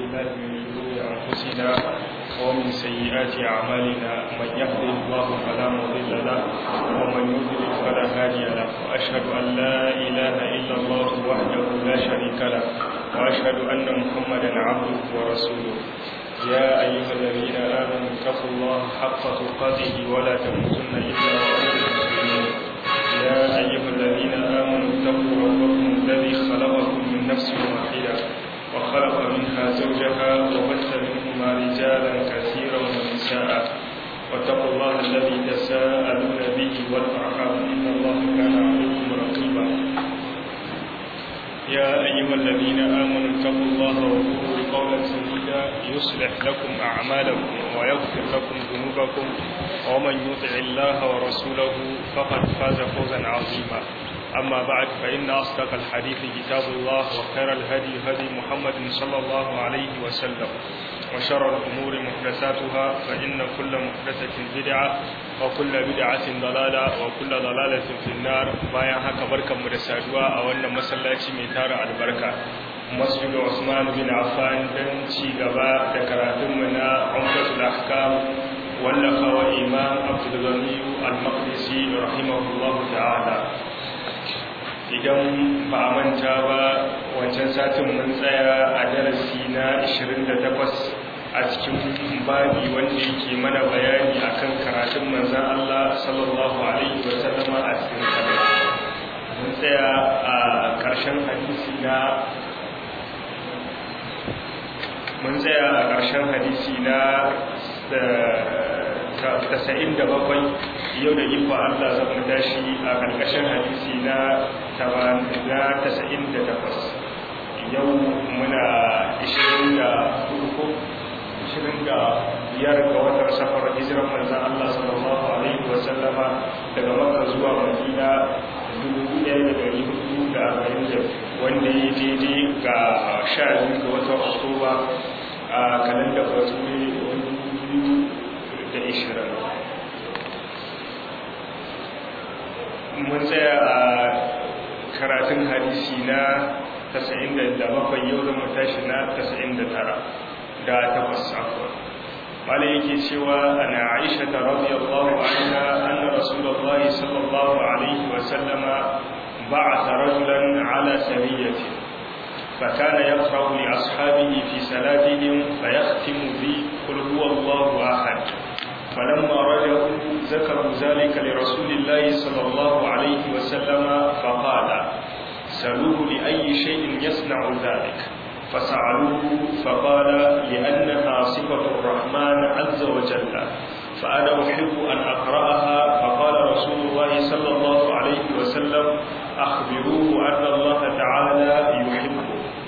بالله من شرور أنفسنا ومن سيئات أعمالنا من يهده الله فلا مضل له ومن يضلل فلا هادي له وأشهد أن لا إله إلا الله وحده لا شريك له وأشهد أن محمدا عبده ورسوله يا أيها الذين آمنوا اتقوا الله حق تقاته ولا تموتن إلا وأنتم مسلمون يا أيها الذين آمنوا اتقوا ربكم الذي خلقكم من نفس واحدة وخلق منها زوجها وبث منهما رجالا كثيرا ونساء واتقوا الله الذي تساءلون به والأرحام إن الله كان عليكم رقيبا يا أيها الذين آمنوا اتقوا الله وقولوا قولا سديدا يصلح لكم أعمالكم ويغفر لكم ذنوبكم ومن يطع الله ورسوله فقد فاز فوزا عظيما أما بعد فإن أصدق الحديث كتاب الله وخير الهدي هدي محمد صلى الله عليه وسلم وشر الأمور محدثاتها فإن كل محدثة بدعة وكل بدعة ضلالة وكل ضلالة في النار bayan haka barkanmu da saduwa a wannan masallaci mai tara albarka masjid Usman bin Affan dan ci gaba da karatunmu na Umdatul Ahkam wallafa wa Imam Abdul Ghani Al-Maqdisi rahimahullahu ta'ala idan ba a manta ba wancan satin mun tsaya a darasi na 28 a cikin babi wanda yake mana bayani akan karatun manzan Allah sallallahu alaihi wa sallama a cikin sallah mun tsaya a ƙarshen hadisi na mun tsaya a ƙarshen hadisi na tasa'in da bakwai yau da ifa Allah zan mu tashi a ƙarƙashin hadisi na tasa'in da takwas yau muna ishirin da uku ishirin da biyar ga watan safar hijiran manzan Allah sallallahu alaihi wa sallama daga makka zuwa madina dubu ɗaya da ɗari hudu da arba'in da wanda ya daidai ga sha biyu ga watan oktoba a kalandar bature wani biyu da ishirin mun tsaya a karatun hadisi na 97 yau zama tashi na 99 da takwas afuwa wale yake cewa ana aisha ta radiyallahu anha anna rasulullahi sallallahu alaihi wasallama ba'atha rajulan ala sariyati فكان يقرأ لأصحابه في صلاتهم فيختم بقل هو الله أحد فلما رجعوا ذكروا ذلك لرسول الله صلى الله عليه وسلم فقال سألوه لأي شيء يصنع ذلك فسألوه فقال لأنها صفة الرحمن عز وجل فأنا أحب أن أقرأها فقال رسول الله صلى الله عليه وسلم أخبروه أن الله تعالى يحبه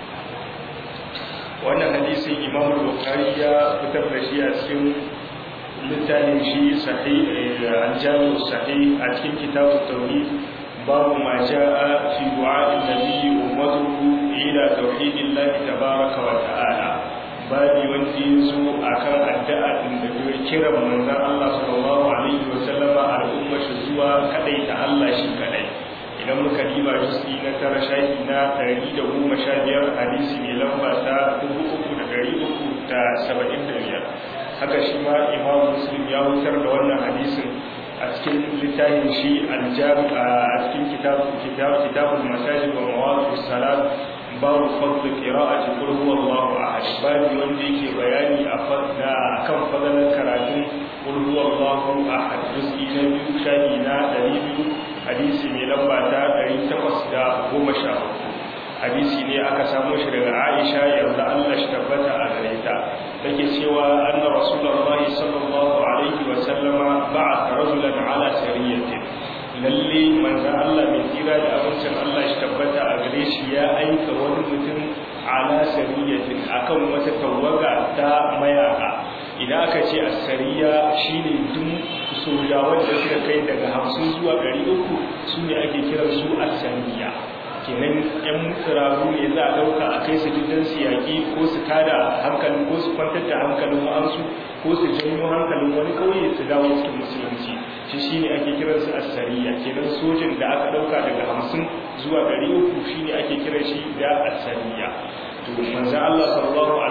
wannan hadisin imam al-bukhari ya fitar da shi a cikin littafin shi sahih al-jami' sahih a cikin kitab tauhid babu ma jaa fi du'a an-nabi ummatuhu ila tauhidillahi tabaaraka wa ta'ala babi wanda yazo akan addu'a din da ya kira manzon Allah sallallahu alaihi wa sallama al'umma shi zuwa kadai ta Allah shi kadai idan muka diba jisi na tara shafi na ɗari da goma sha biyar hadisi mai lamba ta dubu uku da ɗari uku da saba'in da biyar haka shi ma imam muslim ya wutar da wannan hadisin a cikin littafin shi aljami a cikin kitabul masajid wa mawaqif salat babu fadl qira'ati qul huwallahu ahad babu wanda yake bayani a fadda akan fadalan karatun qul huwallahu ahad juz'i na biyu shafi na ɗari biyu hadisi mai lamba ta 813 hadisi ne aka samu shi daga Aisha yarda Allah shi tabbata a gare ta take cewa anna rasulullahi sallallahu alaihi wa sallama ba'atha rajulan ala sariyatin lalle manzon Allah mai tsira da abincin Allah shi tabbata a gare shi ya aika wani mutum ala sariyatin akan wata tawaga ta mayaka idan aka ce asariya shine duk sojawan da suka kai daga hamsin zuwa ɗari uku su ne ake kiran su asariya kenan yan tsiraru ne za a ɗauka a kai su gidan su yaƙi ko su tada hankalin ko su kwantar da hankalin wa'ansu ko su janyo hankalin wani ƙauye su dawo cikin musulunci shi shi ne ake kiran su asariya kenan sojin da aka ɗauka daga hamsin zuwa ɗari uku shi ne ake kiran shi da asariya to manzo Allah sallallahu alaihi wasallam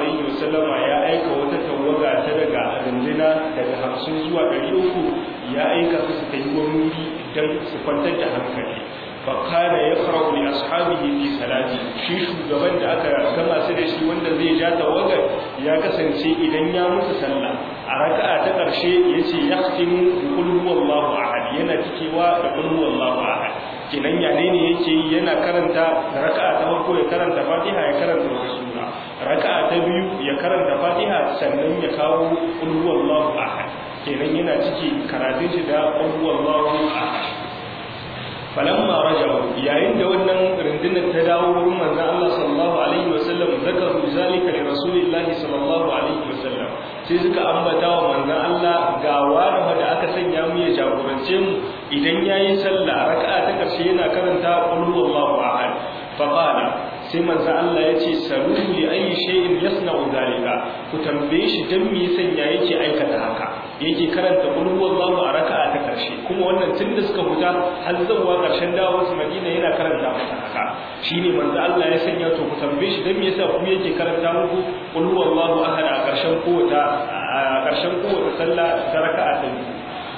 wasallama ya aika wata tawaga ta daga runduna daga 50 zuwa 300 ya aika su su tayi wani wuri dan su kwantar da hankali fakana ya farau li ashabihi fi salati shi shugaban da aka gama su da shi wanda zai ja tawagar ya kasance idan ya musu sallah a raka'a ta karshe yace yaqtimu bi qul huwallahu ahad yana cikewa da qul huwallahu ahad kinan ya ne ne yake yi yana karanta da raka'a ta farko ya karanta fatiha ya karanta wata sura raka'a ta biyu ya karanta fatiha sannan ya kawo qul huwallahu ahad kenan yana ciki karatun shi da qul huwallahu ahad falamma raja'u yayin da wannan rundunar ta dawo wurin manzon Allah sallallahu alaihi wasallam zakaru zalika li rasulillahi sallallahu alaihi wasallam sai suka ambata wa manzon Allah ga wani da aka sanya mu ya jagorance mu idan yayin sallah raka'a ta karshe yana karanta qul huwallahu ahad faqala sai manzon Allah ya ce salu li ayi shay'in yasna'u zalika ku tambaye shi dan me sanya yake aikata haka yake karanta qul huwallahu a raka'a ta karshe kuma wannan tun da suka fita har zuwa karshen dawo su Madina yana karanta masa haka shine manzo Allah ya sanya to ku tambaye shi dan me yasa ku yake karanta muku qul huwallahu ahad a karshen kowace a karshen kowace sallah ta raka'a ta biyu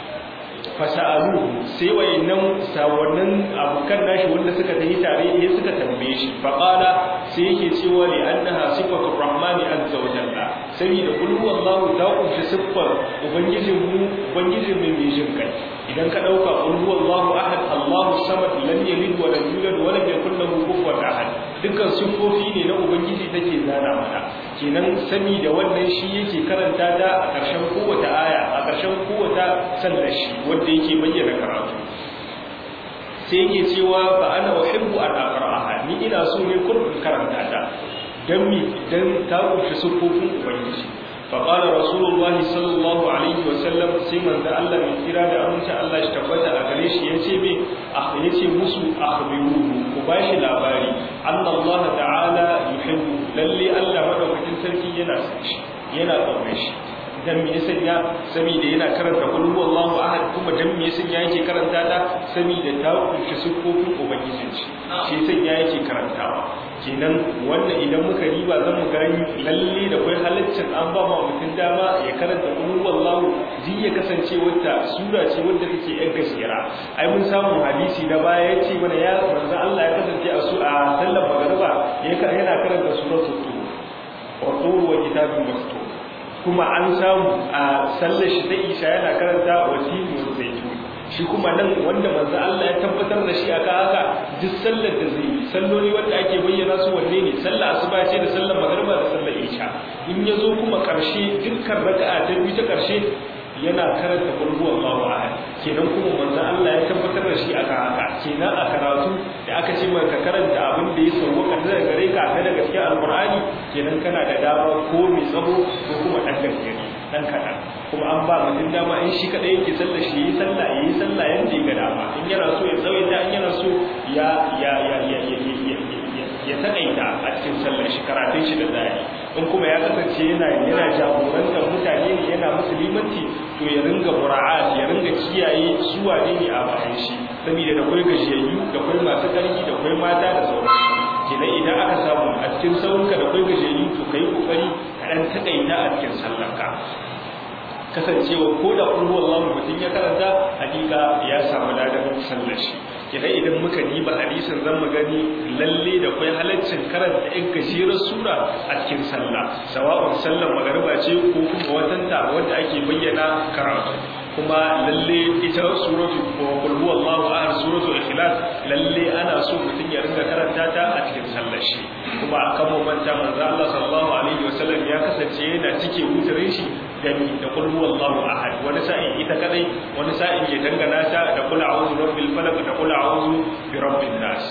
fasa'aluhu sai wayannan sawannan abukan nashi wanda suka tafi tare ne suka tambaye shi fa qala sai yake cewa li annaha sifatu rahmani azza wa jalla saboda qul huwallahu ta kunshi siffar ubangijin mu ubangijin mai mai jin kai idan ka dauka qul huwallahu ahad allahu samad lam yalid wa lam yulad wa lam yakul lahu kufuwan ahad dukkan siffofi ne na ubangiji take zana mana kenan sani da wannan shi yake karanta ta a ƙarshen kowace aya a ƙarshen kowace sallar shi wanda yake bayyana karatu sai yake cewa fa ana uhibbu an aqra'aha ni ina so ne kullum karanta ta dan mi dan ta kunshi sufofin ubangiji fa qala rasulullahi sallallahu alaihi wa sallam sai manzo Allah mai kira da amince Allah shi tabbata a gare shi yace me ah yace musu akhbiruhu ku bashi labari Allah ta'ala yuhibbu lalle Allah madaukakin sarki yana son shi yana tsaurin shi dan me yasa ya saboda yana karanta qul huwallahu ahad kuma dan me yasa yake karanta ta saboda ta kunshi sifofin ubangijin shi shi sai ya yake karantawa kenan wannan idan muka riba zan mu gani lalle da kai halaccin an ba ma mutum dama ya karanta qul huwallahu zai ya kasance wata sura ce wanda take yan gaskiya ai mun samu hadisi na baya yace mana ya manzo Allah ya kasance a su a sallar magriba yana karanta suratul tur wa tur wa kitabun mastur kuma an samu a sallar shi ta isha yana karanta wasini wa zaitun shi kuma nan wanda manzo Allah ya tabbatar da shi aka haka duk sallar da zai yi salloli wanda ake bayyana su wanne ne sallar asuba ce da sallar magriba da sallar isha in yazo kuma karshe dukkan raka'a ta biyu ta karshe yana karanta qul huwallahu ahad kenan kuma manzo Allah ya tabbatar da shi aka haka kenan a karatu da aka ce maka karanta abin da ya sauwaka daga gare ka ta daga cikin alqur'ani kenan kana da dama ko mai tsaho ko kuma dan gaskiya dan kadan kuma an ba mutum dama in shi kadai yake sallah shi yi sallah yayi sallah yanda ya ga dama in yana so ya tsawaita in yana so ya ya ya ya ya ya takaita a cikin sallar shi karatun shi da zai in kuma ya kasance yana yana jagorantar mutane ne yana musulmanci to ya ringa mura'at ya ringa kiyaye su wane ne a bayan shi saboda da kai gajiyayyu da kai masu ƙarfi da kai mata da sauransu kenan idan aka samu a cikin saurinka da kai gajiyayyu to kai kokari ka dan takaita a cikin sallarka kasancewa ko da kullu wallahu mutum ya karanta hakika ya samu ladan sallar shi kenan idan muka diba hadisin zan mu gani lalle da kai halaccin karanta in gajiyar sura a cikin sallah sawa'un sallar magariba ce ko kuma watanta wanda ake bayyana karatu kuma lalle ita suratu qul huwallahu ahad suratu ikhlas lalle ana so mutum ya ringa karanta ta a cikin sallar shi kuma akan manta manzo Allah sallallahu alaihi wasallam ya kasance yana cike wutarin shi da da qul huwallahu ahad wani sa'in ita kadai wani sa'in ya dangana ta da qul a'udhu birabbil falaq da qul a'udhu birabbin nas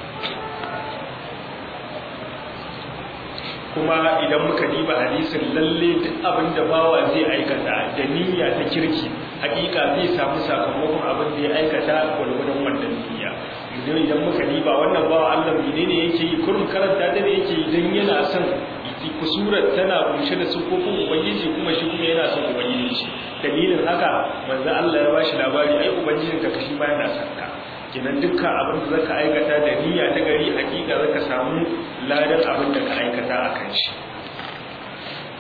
kuma idan muka diba hadisin lalle duk abin da bawa zai aikata da niyya ta kirki hakika zai samu sakamakon abin da ya aikata gwargwadon wannan niyya idan idan muka diba wannan bawa Allah menene yake yi kurum karanta da ne yake idan yana son kusurar tana kunshe da sufofin ubangiji kuma shi kuma yana son ubangiji shi dalilin haka manzo Allah ya bashi labari ai ubangijin ka kashi ma yana son ka kenan dukkan abin da zaka aikata da niyya ta gari hakika zaka samu ladan abin da ka aikata a kan shi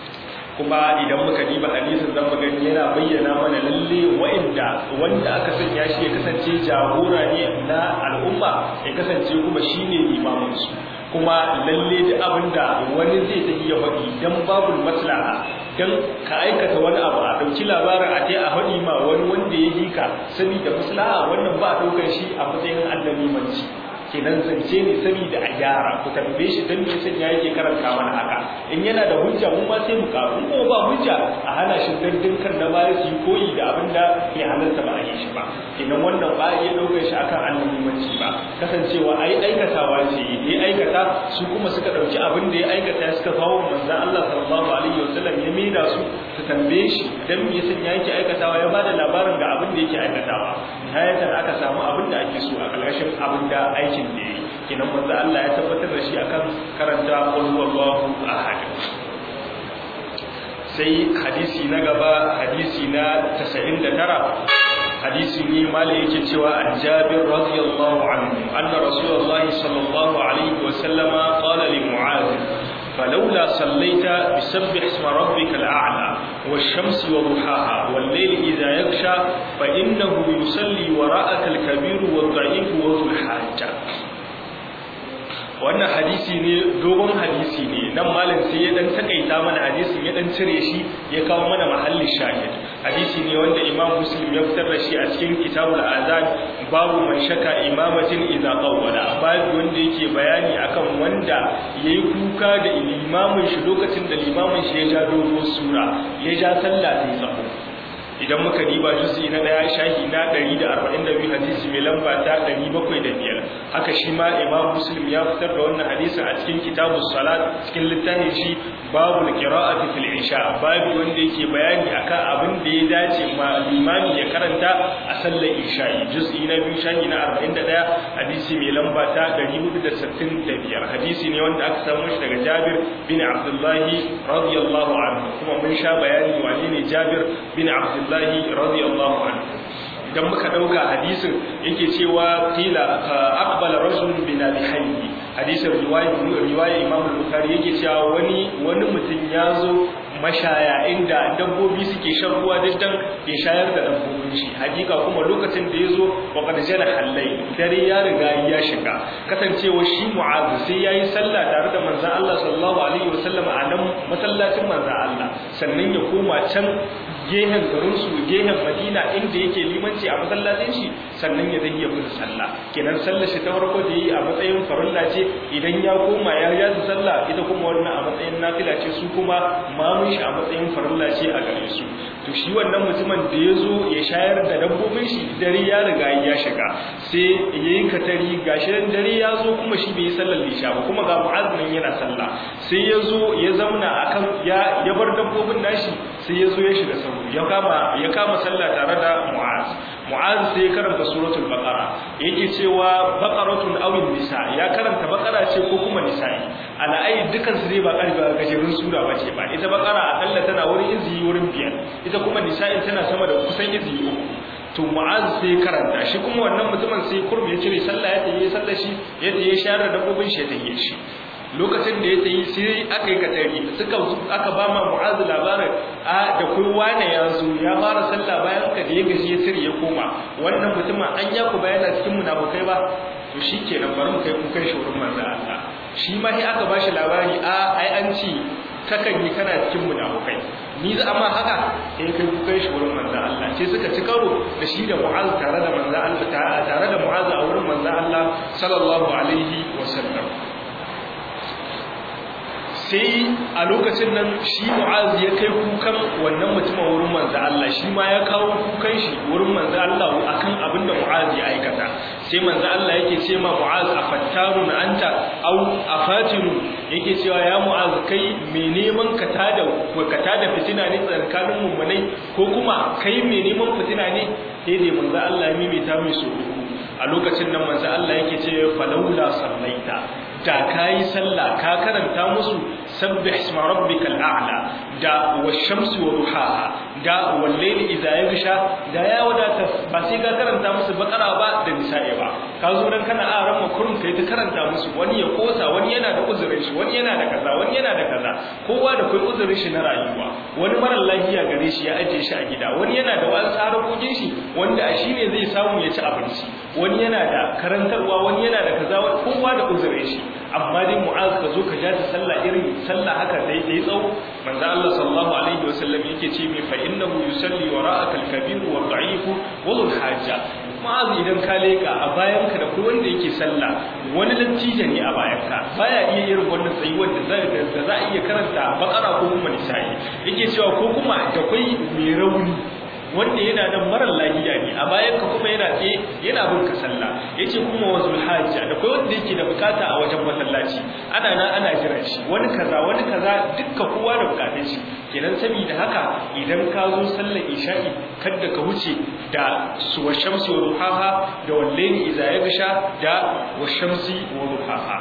kuma idan muka diba hadisin zan gani yana bayyana mana lalle wa'inda wanda aka sanya shi ya kasance jagora ne na al'umma ya kasance kuma shine limamin su kuma lalle da abinda wani zai ta iya faɗi dan babu maslaha dan ka aikata wani abu a dauki labarin a tai a faɗi ma wani wanda ya yi ka saboda maslaha wannan ba a daukar shi a matsayin annabi manci kenan zance ne saboda a gyara ku tambaye shi dan me yasa ya yake karanta mana haka in yana da hujja mu ma sai mu karu ko ba hujja a hana shi dandin kan na baya su koyi da abin da ya halarta ba a yi shi ba kenan wannan ba ya daukar shi akan annabimanci ba kasancewa ai aikatawa ce ya aikata su kuma suka dauki abin da ya aikata suka kawo manzon Allah sallallahu alaihi wasallam ya maida su su tambaye shi dan me yasa ya yake aikatawa ya bada labarin ga abin da yake aikatawa hayatan aka samu abin da ake so a ƙarƙashin abin da aikin da yayi kenan manzo Allah ya tabbatar da shi akan karanta qul huwallahu ahad sai hadisi na gaba hadisi na 99 hadisi ne mala yake cewa an Jabir radiyallahu anhu anna rasulullahi sallallahu alaihi wa sallama qala li mu'adh فلولا صليت بسبح اسم ربك الأعلى والشمس وضحاها والليل إذا يغشى فإنه يصلي وراءك الكبير والضعيف وذو الحاجة wannan hadisi ne dogon hadisi ne nan malam sai ya dan takaita mana hadisin ya dan cire shi ya kawo mana mahallin shahid hadisi ne wanda imam muslim ya fitar da shi a cikin kitabul azan babu man shaka imamatin idza qawwala babu wanda yake bayani akan wanda yayi kuka da limamin shi lokacin da limamin shi ya ja dogo sura ya ja sallah sai tsaho idan muka diba juz'i na daya shahi na 142 hadisi mai lamba ta 705 haka shi ma imam muslim ya fitar da wannan hadisin a cikin kitabus salat cikin littafin shi babu qira'ati fil isha babu wanda yake bayani akan abin da ya dace ma limami ya karanta a sallar isha juz'i na biyu shahi na 41 hadisi mai lamba ta 465 hadisi ne wanda aka samu shi daga Jabir bin Abdullahi radiyallahu anhu kuma mun sha bayani wane ne Jabir bin Abdullah Abdullahi radiyallahu anhu idan muka dauka hadisin yake cewa qila aqbala rajul bin abi hayy hadisin riwaya riwaya Imam al-Bukhari yake cewa wani wani mutum yazo mashaya inda dabbobi suke shan ruwa dan ya shayar da dabbobin shi hakika kuma lokacin da yazo wa qad jana hallai dare ya riga ya shiga kasancewa shi mu'az sai yayi sallah tare da manzon Allah sallallahu alaihi wasallam a nan masallacin manzon Allah sannan ya koma can gehen garinsu gehen madina inda yake limanci a masallacin shi sannan ya zai ya musu sallah kenan sallar shi ta farko da yi a matsayin farilla ce idan ya koma ya ya su sallah ita kuma wannan a matsayin nafila ce su kuma mamun shi a matsayin farilla ce a gare su to shi wannan mutumin da ya zo ya shayar da dabbobin shi dare ya riga ya shiga sai ya yi katari gashi dan dare ya zo kuma shi bai yi sallar lisha ba kuma ga mu'azmin yana sallah sai ya zo ya zauna akan ya ya bar dabbobin nashi sai ya zo ya shiga sahu ya kama ya kama sallah tare da mu'az mu'az sai ya karanta suratul baqara yake cewa baqaratun aw nisa ya karanta baqara ce ko kuma nisa'i ala ai dukan su dai ba karba gajerun sura ba ce ba ita baqara akalla tana wurin izi wurin biyar ita kuma nisa'i tana sama da kusan izi uku to mu'az sai karanta shi kuma wannan mutumin sai kurmi ya cire sallah ya tayi sallah shi ya tayi share da dabbobin shi ya tayi shi lokacin da ya tayi sai aka yi katari suka aka ba ma mu'az labarin a da kai wane ya zo ya fara sallah bayan ka da ya gaji ya cire ya koma wannan mutumin an ya ku bayana cikin munafukai ba to shikenan bari mu kai ku kai shi wurin manzo Allah shi ma sai aka bashi labari a ai an ci kakan yi kana cikin munafukai ni za amma haka sai kai ku kai shi wurin manzon Allah sai suka ci karo da shi da Mu'az tare da manzon Allah tare da Mu'az a wurin manzon Allah sallallahu alaihi wasallam sai a lokacin nan shi Mu'az ya kai kukan wannan mutumin wurin manzon Allah shi ma ya kawo kukan shi wurin manzon Allah akan abin da Mu'az ya aikata sai manzon Allah yake ce ma Mu'az afattarun anta au afatinu yake cewa ya Mu'az kai me neman ka tada ka tada fitina ne tsakanin mummunai ko kuma kai me neman fitina ne sai dai manzon Allah ya mimita mai so a lokacin nan manzon Allah yake ce falaula sallaita da kayi sallah ka karanta musu sabbih isma rabbikal a'la da wash-shamsi wa duhaha da wal-layli idha yaghsha da ya wadata ba sai ka karanta musu bakara ba da nisa'i ba ka zo dan kana a ran makurun kai ta karanta musu wani ya kosa wani yana da uzurin shi wani yana da kaza wani yana da kaza kowa da kai uzurin shi na rayuwa wani marar lafiya gare shi ya ajiye shi a gida wani yana da wani tsarakokin shi wanda a shi ne zai samu ya ci abinci wani yana da karantarwa wani yana da kaza kowa da uzurin shi amma dai mu'az ka zo ka ja ta sallah irin sallah haka dai dai tsawo manzo Allah sallallahu alaihi wasallam yake ce mai fa innahu yusalli wara'aka al-kabir wa ad-da'if wa al-hajja mu'az idan ka leka a bayanka da kuma wanda yake sallah wani latija ne a bayanka baya iya irin wannan tsayuwar da za za a iya karanta bakara ko kuma nisa'i yake cewa ko kuma da kai mai rauni wanda yana da marar lafiya ne a bayan ka kuma yana tsaye yana bin ka sallah yace kuma wazul hajja da kai wanda yake da bukata a wajen masallaci ana nan ana jiran shi wani kaza wani kaza dukka kowa da bukatun shi kenan saboda haka idan ka zo sallar isha'i kada ka wuce da su wa shamsi wa duhaha da wallahi idza yagsha da wa shamsi wa duhaha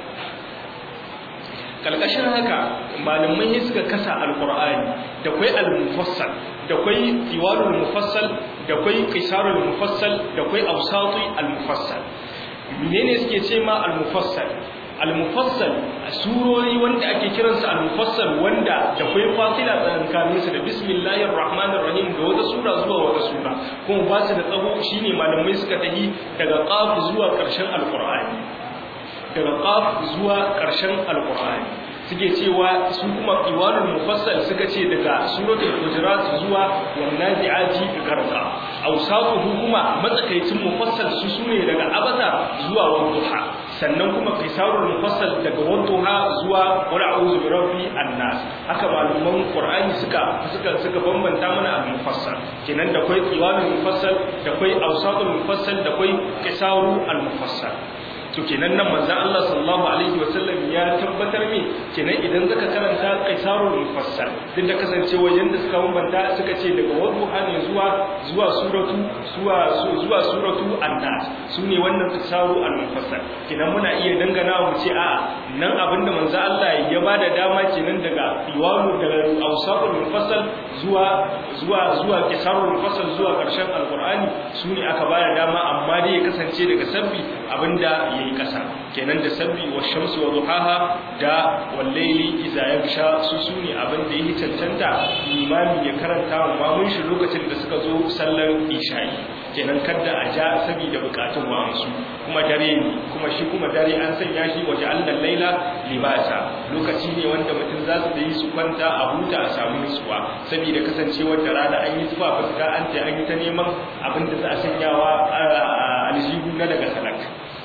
kalkashin haka malamai suka kasa alqur'ani da kai al-mufassal da kwai iwanul mufassal da kwai qisarul mufassal da kwai awsati al mufassal menene suke ce ma al mufassal al mufassal surori wanda ake kiransa al mufassal wanda da kwai fasila tsakanin su da bismillahir rahmanir rahim da wata sura zuwa wata sura kuma ba su da tsaho shine malamai suka tahi daga qaf zuwa karshen alqur'ani daga qaf zuwa karshen alqur'ani suke cewa su kuma iwanul mufassal suka ce daga suratul hujurat zuwa wannan zi'ati garqa awsatuhu kuma matsakaicin mufassal su sune daga abasa zuwa wadduha sannan kuma qisarul mufassal daga wadduha zuwa qul a'udhu bi rabbi annas haka malaman qur'ani suka suka suka bambanta mana al mufassal kenan da kai iwanul mufassal da kai awsatul mufassal da kai qisarul al mufassal to kenan nan manzo Allah sallallahu alaihi wasallam ya tabbatar me kenan idan zaka karanta qaisarul mufassal duk da kasancewa yanda suka bambanta suka ce daga wadduha ne zuwa zuwa suratu zuwa zuwa suratu an-nas sune wannan qaisaru al-mufassal kenan muna iya dangana mu ce a'a nan abinda manzo Allah ya bada dama kenan daga iwalu daga awsaqul mufassal zuwa zuwa zuwa qisarul mufassal zuwa karshen alqur'ani sune aka bada dama amma dai ya kasance daga sabbi abinda yayi kasa kenan da sabbi wa shamsi wa duhaha da wallaili idza yagsha su sune abin da yake cancanta imami ya karanta wa mamun shi lokacin da suka zo sallar isha'i kenan kada a ja saboda bukatun wa'ansu kuma dare ne kuma shi kuma dare an sanya shi waje allal laila libasa lokaci ne wanda mutum za su yi su kwanta a huta a samu nutsuwa saboda kasancewar da rana an yi zuwa fuska an ta an yi ta neman abin da za a sanyawa aljihu na daga salak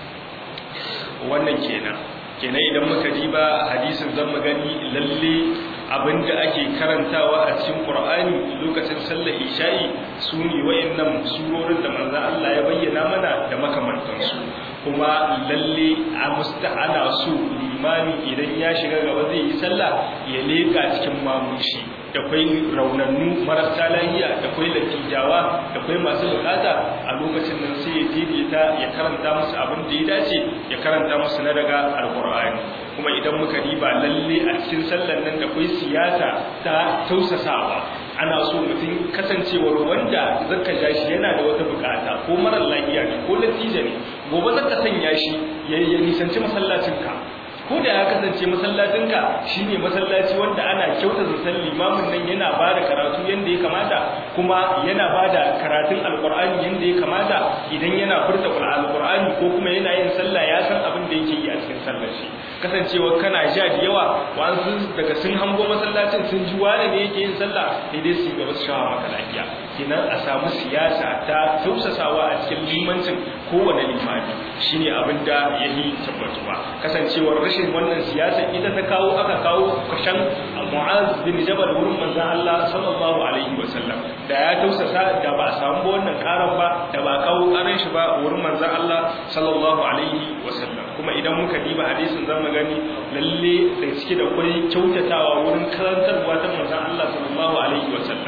wannan kenan kenan idan muka diba hadisin zan magani lalle abinda ake karantawa a cikin Qur'ani lokacin sallar isha'i sune wayannan surorin da manzo Allah ya bayyana mana da makamantansu kuma lalle a musta'ana su limami idan ya shiga gaba zai yi sallah ya leka cikin mamushi da kwai raunannu marasa lahiya da kwai latijawa da kwai masu bukata a lokacin nan sai ya daidaita ya karanta musu abin da ya dace ya karanta musu na daga alkur'ani kuma idan muka riba lalle a cikin sallan nan da kwai siyasa ta tausasawa ana so mutum kasancewar wanda zaka ja shi yana da wata bukata ko marar lahiya ne ko latija ne gobe zaka sanya shi ya nisanci masallacinka ko da ya kasance masallacinka shine masallaci wanda ana kyauta zaton limamin nan yana ba da karatu yanda ya kamata kuma yana ba da karatun alkur'ani yanda ya kamata idan yana furta alkur'ani ko kuma yana yin sallah ya san abin da yake yi a cikin sallar shi kasancewa kana ja da yawa wa'ansu daga sun hango masallacin sun ji wane ne yake yin sallah sai dai su gaba su shawa maka lafiya kenan a samu siyasa ta tausasawa a cikin limancin kowane limami shine abin da ya yi tabbatuwa kasancewar rashin wannan siyasa ita ta kawo aka kawo kashan mu'az bin jabal wurin manzon Allah sallallahu alaihi wasallam da ya tausasa da ba a samu wannan karan ba da ba kawo karan shi ba wurin manzon Allah sallallahu alaihi wasallam kuma idan muka diba hadisin zan gani lalle da cike da kwai kyautatawa wurin karantarwa ta manzon Allah sallallahu alaihi wasallam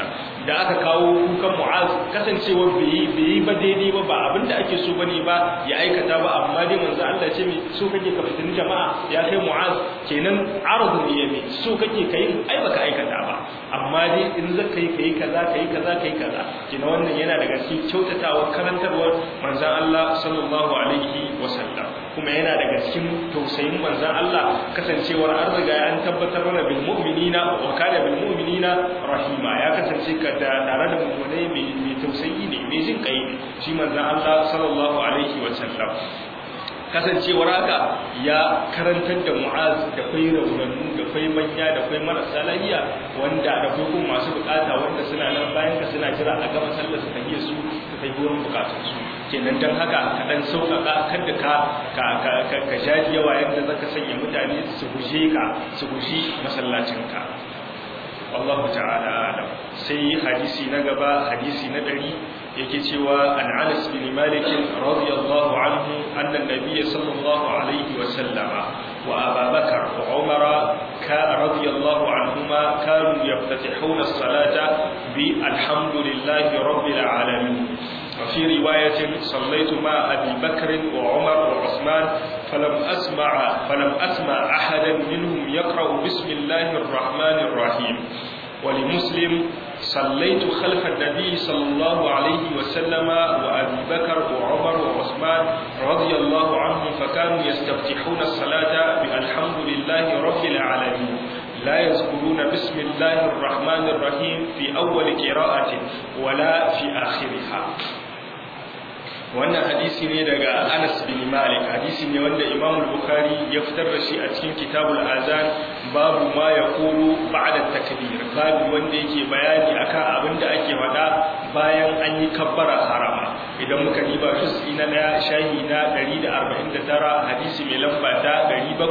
da aka kawo kukan mu'az kasancewar bai yi ba daidai ba ba abinda ake so bane ba ya aikata ba amma dai manzo Allah ce mai so kake ka fitin jama'a ya kai mu'az kenan arzu ne yayi so kake kai ai baka aikata ba amma dai in zaka yi kai kaza kai kaza kai kaza kenan wannan yana daga cikin kyautatawa karantarwar manzon Allah sallallahu alaihi wasallam kuma yana daga cikin tausayin manzon Allah kasancewar an riga an tabbatar mana bil mu'minina wa kana bil mu'minina rahima ya kasance ka da tare da mu'minai mai tausayi ne mai jin kai ne shi manzon Allah sallallahu alaihi wasallam kasancewar haka ya karantar da mu'az da kwai raunannu da kwai manya da kwai marasa lafiya wanda da kwai kuma masu bukata wanda suna nan bayan ka suna jira a gama sallar su tafiye su su kai wurin bukatun su kenan dan haka ka dan sauƙaƙa kada ka ka ka ka jaji yawa yadda zaka sanya mutane su guje ka su guji masallacin ka Allah ta'ala alam sai hadisi na gaba hadisi na ɗari yake cewa an Anas bin Malik radiyallahu anhu anna an-nabiy sallallahu alaihi wa sallama wa Abu Bakar wa Umar ka radiyallahu anhuma kanu yaftatihuna as-salata bi alhamdulillahi rabbil alamin وفي رواية صليت مع أبي بكر وعمر وعثمان فلم أسمع فلم أسمع أحدا منهم يقرأ بسم الله الرحمن الرحيم ولمسلم صليت خلف النبي صلى الله عليه وسلم وأبي بكر وعمر وعثمان رضي الله عنهم فكانوا يستفتحون الصلاة بالحمد لله رب العالمين لا يذكرون بسم الله الرحمن الرحيم في أول قراءة ولا في آخرها wannan hadisi ne daga Anas bin Malik hadisi ne wanda Imam Bukhari ya fitar da shi a cikin Kitabul Azan babu ma yaqulu ba'da takbir babu wanda yake bayani akan abin da ake faɗa bayan an yi kabbara harama idan muka diba juz'i na daya shahi na 149 hadisi mai lamba ta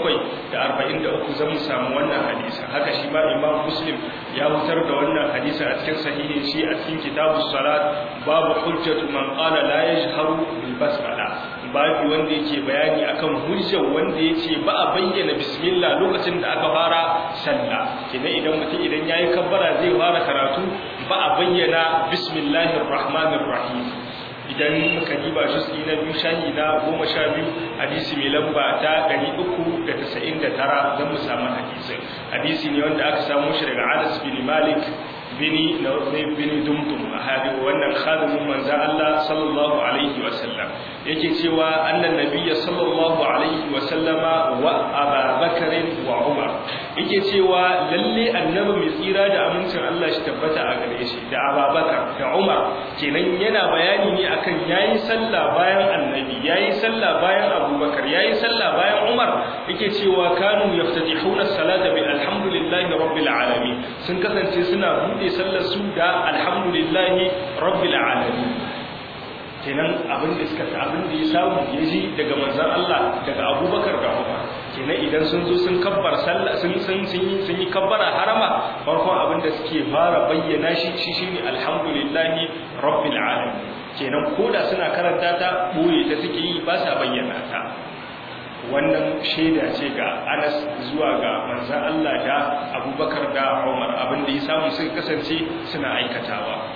743 zan samu wannan hadisi haka shi ma Imam Muslim ya fitar da wannan hadisi a cikin sahihin shi a cikin Kitabus Salat babu hujjatu man qala la yajharu bil basmala babu wanda yake bayani akan hujjar wanda yace ba a bayyana bismillah lokacin da aka fara sallah kina idan mutum idan yayi kabbara zai fara karatu ba a bayyana bismillahir rahmanir rahim idan muka diba juz'i na biyu shahi na goma sha biyu hadisi mai lamba ta ɗari uku da tasa'in da tara don mu samu hadisi hadisi ne wanda aka samu shi daga anas bin malik bini na bini dumdum a hadi wannan khadimin manzo Allah sallallahu alaihi wa sallam yake cewa annan nabiyyi sallallahu alaihi wa sallama wa Abu Bakar wa Umar yake cewa lalle annabi mai tsira da amincin Allah shi tabbata a gare shi da Abu Bakar da Umar kenan yana bayani ne akan yayi sallah bayan annabi yayi sallah bayan Abu Bakar yayi sallah bayan Umar yake cewa kanu yaftatihuna salata bil alhamdulillahi rabbil alamin sun kasance suna bude buɗe sallar su da alhamdulillahi rabbil alamin kenan abin da suka ta abin da ya samu ya ji daga manzon Allah daga Abubakar da Umar kenan idan sun zo sun kabbar sallah sun sun sun yi sun yi kabbara harama farkon abin da suke fara bayyana shi shi shine alhamdulillahi rabbil alamin kenan koda suna karanta ta boye ta suke yi ba sa bayyana ta wannan shaida ce ga Anas zuwa ga manzan Allah da Abubakar da Umar abinda ya samu suka kasance suna aikatawa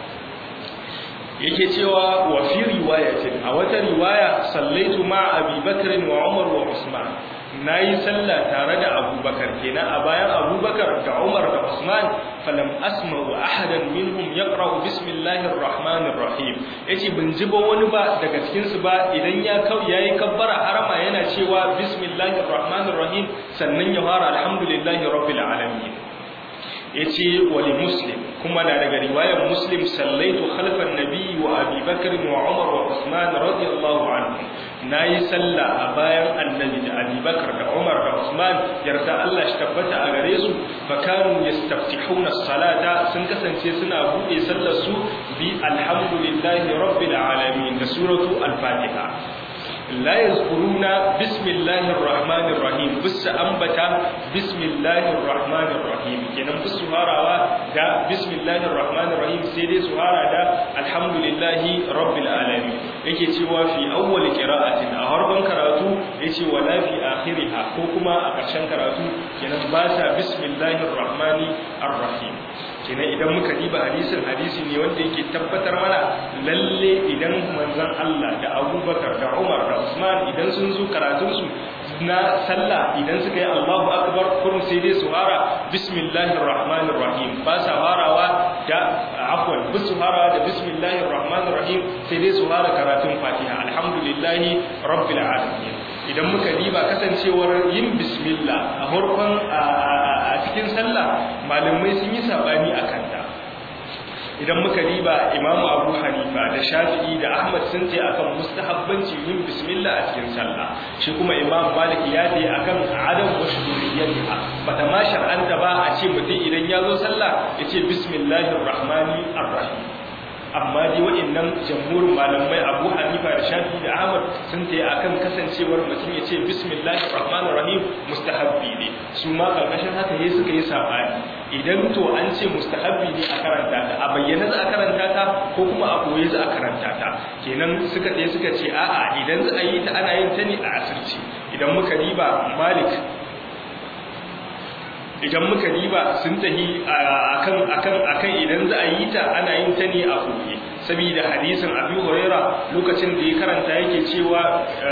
yake cewa wa fi riwayatin a wata riwaya sallaitu ma Abi Bakr wa Umar wa Usman nayi sallah tare da Abubakar kenan a bayan Abubakar da Umar da Usman falam asma'u ahadan minhum yaqra'u bismillahir rahmanir rahim yace ban ji ba wani ba daga cikin su ba idan ya kau yayi kabbara harama yana cewa bismillahir rahmanir rahim sannan ya fara alhamdulillahi rabbil alamin yace wali muslim kuma na daga riwayar muslim sallaitu khalfan nabi wa abi bakr wa umar wa usman radiyallahu anhu nayi sallah a bayan annabi da abi bakr da umar da usman yarda Allah shi tabbata a gare su fa kanu yastaftihuna as-salata sun kasance suna bude sallar su bi alhamdulillahi rabbil alamin da suratu al-fatiha لا يذكرون بسم الله الرحمن الرحيم بس أنبتا بسم الله الرحمن الرحيم كنا بس سهارة دا بسم الله الرحمن الرحيم سيدي سهارة دا الحمد لله رب العالمين yake cewa fi awwal qira'atin a harban karatu yace wala fi akhiriha ko kuma a ƙarshen karatu kenan ba sa bismillahir rahmani ar-rahim kenan idan muka diba hadisin hadisi ne wanda yake tabbatar mana lalle idan manzon Allah da Abubakar da Umar da Usman idan sun zo karatun su na sallah idan suka yi Allahu akbar kurum sai dai su fara bismillahir rahmanir rahim ba sa farawa da afwan bisu farawa da bismillahir rahmanir rahim sai dai su fara karatun Fatiha alhamdulillahi rabbil alamin idan muka diba kasancewar yin bismillah a farkon a cikin sallah malamai sun yi sabani a kanta idan muka diba imamu abu hanifa da shafi'i da ahmad sun ce akan mustahabbanci yin bismillah a cikin sallah shi kuma imam malik ya ce akan adam wa shuhuriyyatiha bata ma shar'anta ba a ce mutum idan ya zo sallah ya ce bismillahir rahmanir rahim amma dai waɗannan jamhurin malamai Abu Hanifa da Shafi da Ahmad sun tayi akan kasancewar mutum ya ce bismillahir rahmanir rahim mustahabbi ne su ma karkashin haka yayi suka yi sabani idan to an ce mustahabbi ne a karanta ta a bayyana za a karanta ta ko kuma a koyi za a karanta ta kenan suka tsaye suka ce a'a idan za a yi ta ana yin ta ne a asirci idan muka riba Malik idan muka diba sun tahi akan akan akan idan za a yi ta ana yin ta ne a koyi saboda hadisin Abi Huraira lokacin da ya karanta yake cewa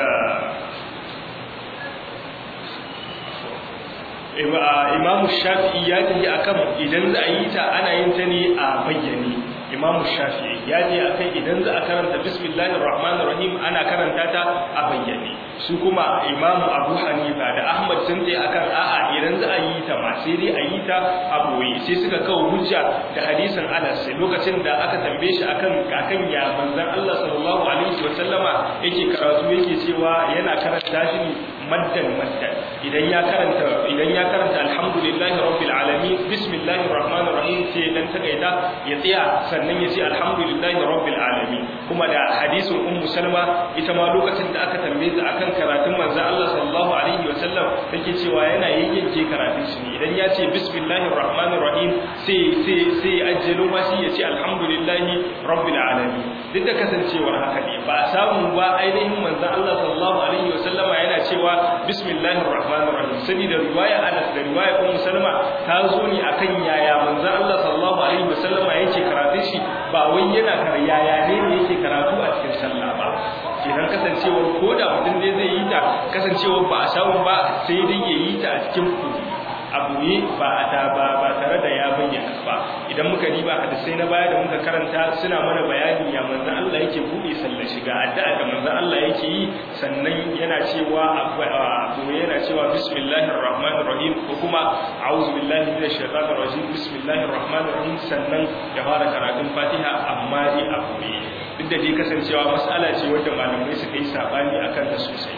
Imam Shafi'i ya tafi akan idan za a yi ta ana yin ta ne a bayyane Imam Shafi'i ya je akan idan za a karanta Bismillahir Rahmanir Rahim ana karanta ta a bayyane su kuma Imam Abu Hanifa da Ahmad sun ce akan a'a idan za a yi ta ma sai dai a yi ta a boye sai suka kawo hujja da hadisin Anas lokacin da aka tambaye shi akan kakan ya manzon Allah sallallahu alaihi wa sallama yake karatu yake cewa yana karanta shi ne maddan maddan idan ya karanta idan ya karanta alhamdulillahi rabbil alamin bismillahir rahmanir rahim sai dan takaita ya tsaya sannan ya ce alhamdulillahi rabbil alamin kuma da hadisin ummu salma ita ma lokacin da aka tambaye ta akan karatun manzon Allah sallallahu alaihi wa sallam take cewa yana yayyanke karatun shi ne idan ya ce bismillahir rahmanir rahim sai sai sai ajjalu ma shi ya ce alhamdulillahi rabbil alamin duk da kasancewar haka ne ba samu ba ainihin manzon Allah sallallahu alaihi wa sallama yana cewa bismillahir rahmanir rahim saboda riwaya Anas da riwaya Ummu Salma ta zo ne akan yaya manzon Allah sallallahu alaihi wa sallama yake karatun shi ba wai yana kar yaya ne ne yake karatu a cikin sallah ba kenan kasancewar ko da mutum dai zai yi ta kasancewar ba a samu ba sai dai ya yi ta a cikin kudi abu ne ba a ta ba ba tare da ya bayyana ba idan muka riba hadisai na baya da muka karanta suna mana bayani ya manzon Allah yake bude sallar shiga addu'a da manzon Allah yake yi sannan yana cewa abu yana cewa bismillahir rahmanir rahim ko kuma a'udhu billahi minash shaitanir rajim bismillahir rahmanir rahim sannan ya fara karatun Fatiha amma dai abu ne duk da dai kasancewa mas'ala ce wanda malamai suka yi sabani akan ta sosai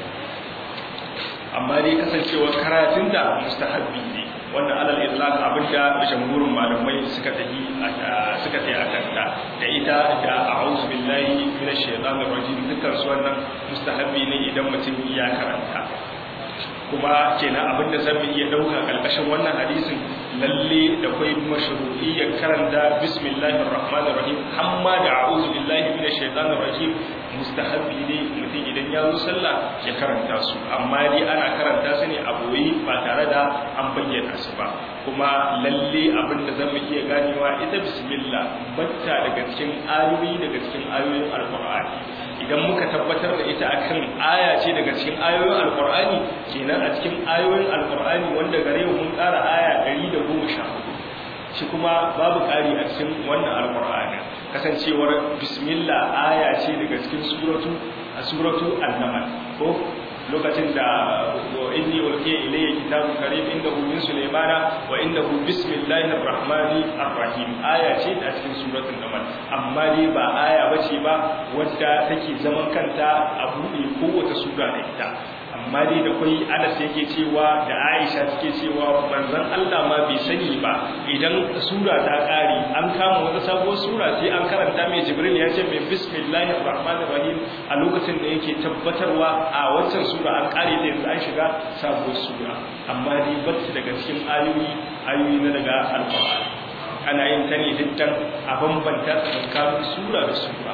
amma dai kasancewar karatun da mustahabbi ne wannan alal itlaq abinda jamhurin malamai suka tafi suka tafi akan ta da ita da a'udhu billahi minash shaitanir rajim dukkan su wannan mustahabbi ne idan mutum ya karanta kuma kenan abinda zan iya dauka kalkashin wannan hadisin lalle da kai mashru'iyyar karanta bismillahir rahmanir rahim amma da a'udhu billahi minash shaitanir rajim mustahabbi ne mutum idan ya zo sallah ya karanta su amma dai ana karanta su ne a boye ba tare da an bayyana su ba kuma lalle abin da zamu iya ganewa ita bismillah batta daga cikin ayoyi daga cikin ayoyin alqur'ani idan muka tabbatar da ita akan aya ce daga cikin ayoyin alqur'ani kenan a cikin ayoyin alqur'ani wanda gare mu mun ƙara aya 114 shi kuma babu ƙari a cikin wannan alqur'ani kasancewar bismillah aya ce daga cikin suratu a suratu an-nahl ko lokacin da inni ulqiya ilayya kitabun karim indahu min sulaymana wa indahu bismillahir rahmanir rahim aya ce a cikin suratul nahl amma dai ba aya bace ba wadda take zaman kanta a buɗe kowace sura da ita amma dai da kai Anas yake cewa da Aisha take cewa manzon Allah ma bai sani ba idan sura ta kare an kama wata sabuwar sura sai an karanta mai Jibril ya ce mai bismillahir rahmanir rahim a lokacin da yake tabbatarwa a waccan sura an kare ta yanzu an shiga sabuwar sura amma dai bata daga cikin ayoyi ayoyi na daga alqur'ani ana yin ta ne dukkan a bambanta tsakanin sura da sura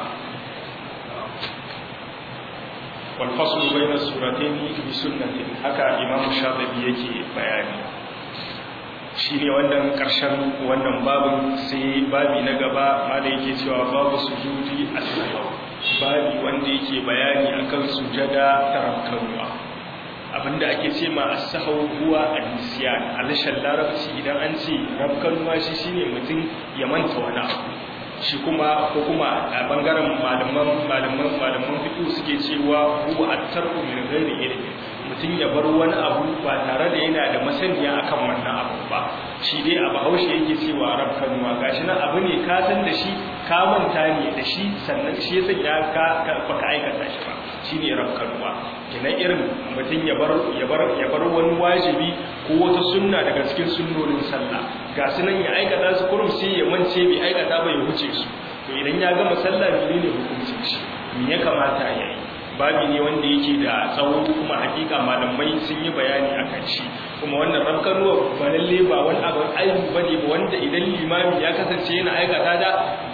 والفصل بين السورتين بسنة هكا إمام الشاطبي يكي بياني shi ne wannan ƙarshen wannan babin sai babi na gaba ma da yake cewa babu sujudi a sahau babi wanda yake bayani akan sujada ta rakkanuwa abinda ake ce ma as-sahau huwa an-nisyan alishan larabci idan an ce rakkanuwa shi shine mutum ya manta wani abu shi kuma ko kuma a bangaren malaman malaman malaman fiqh suke cewa huwa at-tarku min ghairi ilmi mutum ya bar wani abu ba tare da yana da masaniya akan wannan abu ba shi dai a bahaushe yake cewa rab kanuwa gashi nan abu ne ka san da shi ka manta ne da shi sannan shi yasa ya ka baka aikata shi ba shine rab kanuwa kenan irin mutum ya bar ya bar ya bar wani wajibi ko wata sunna daga cikin sunnonin sallah ga su nan ya aikata su kurum sai ya mance bai aikata ba ya wuce su to idan ya gama sallah menene hukuncin shi me ya kamata ya yi babi ne wanda yake da tsawo kuma hakika malamai sun yi bayani a kan shi kuma wannan rafkanuwa ba lalle ba wani abin aibu ba ne ba wanda idan limami ya kasance yana aikata da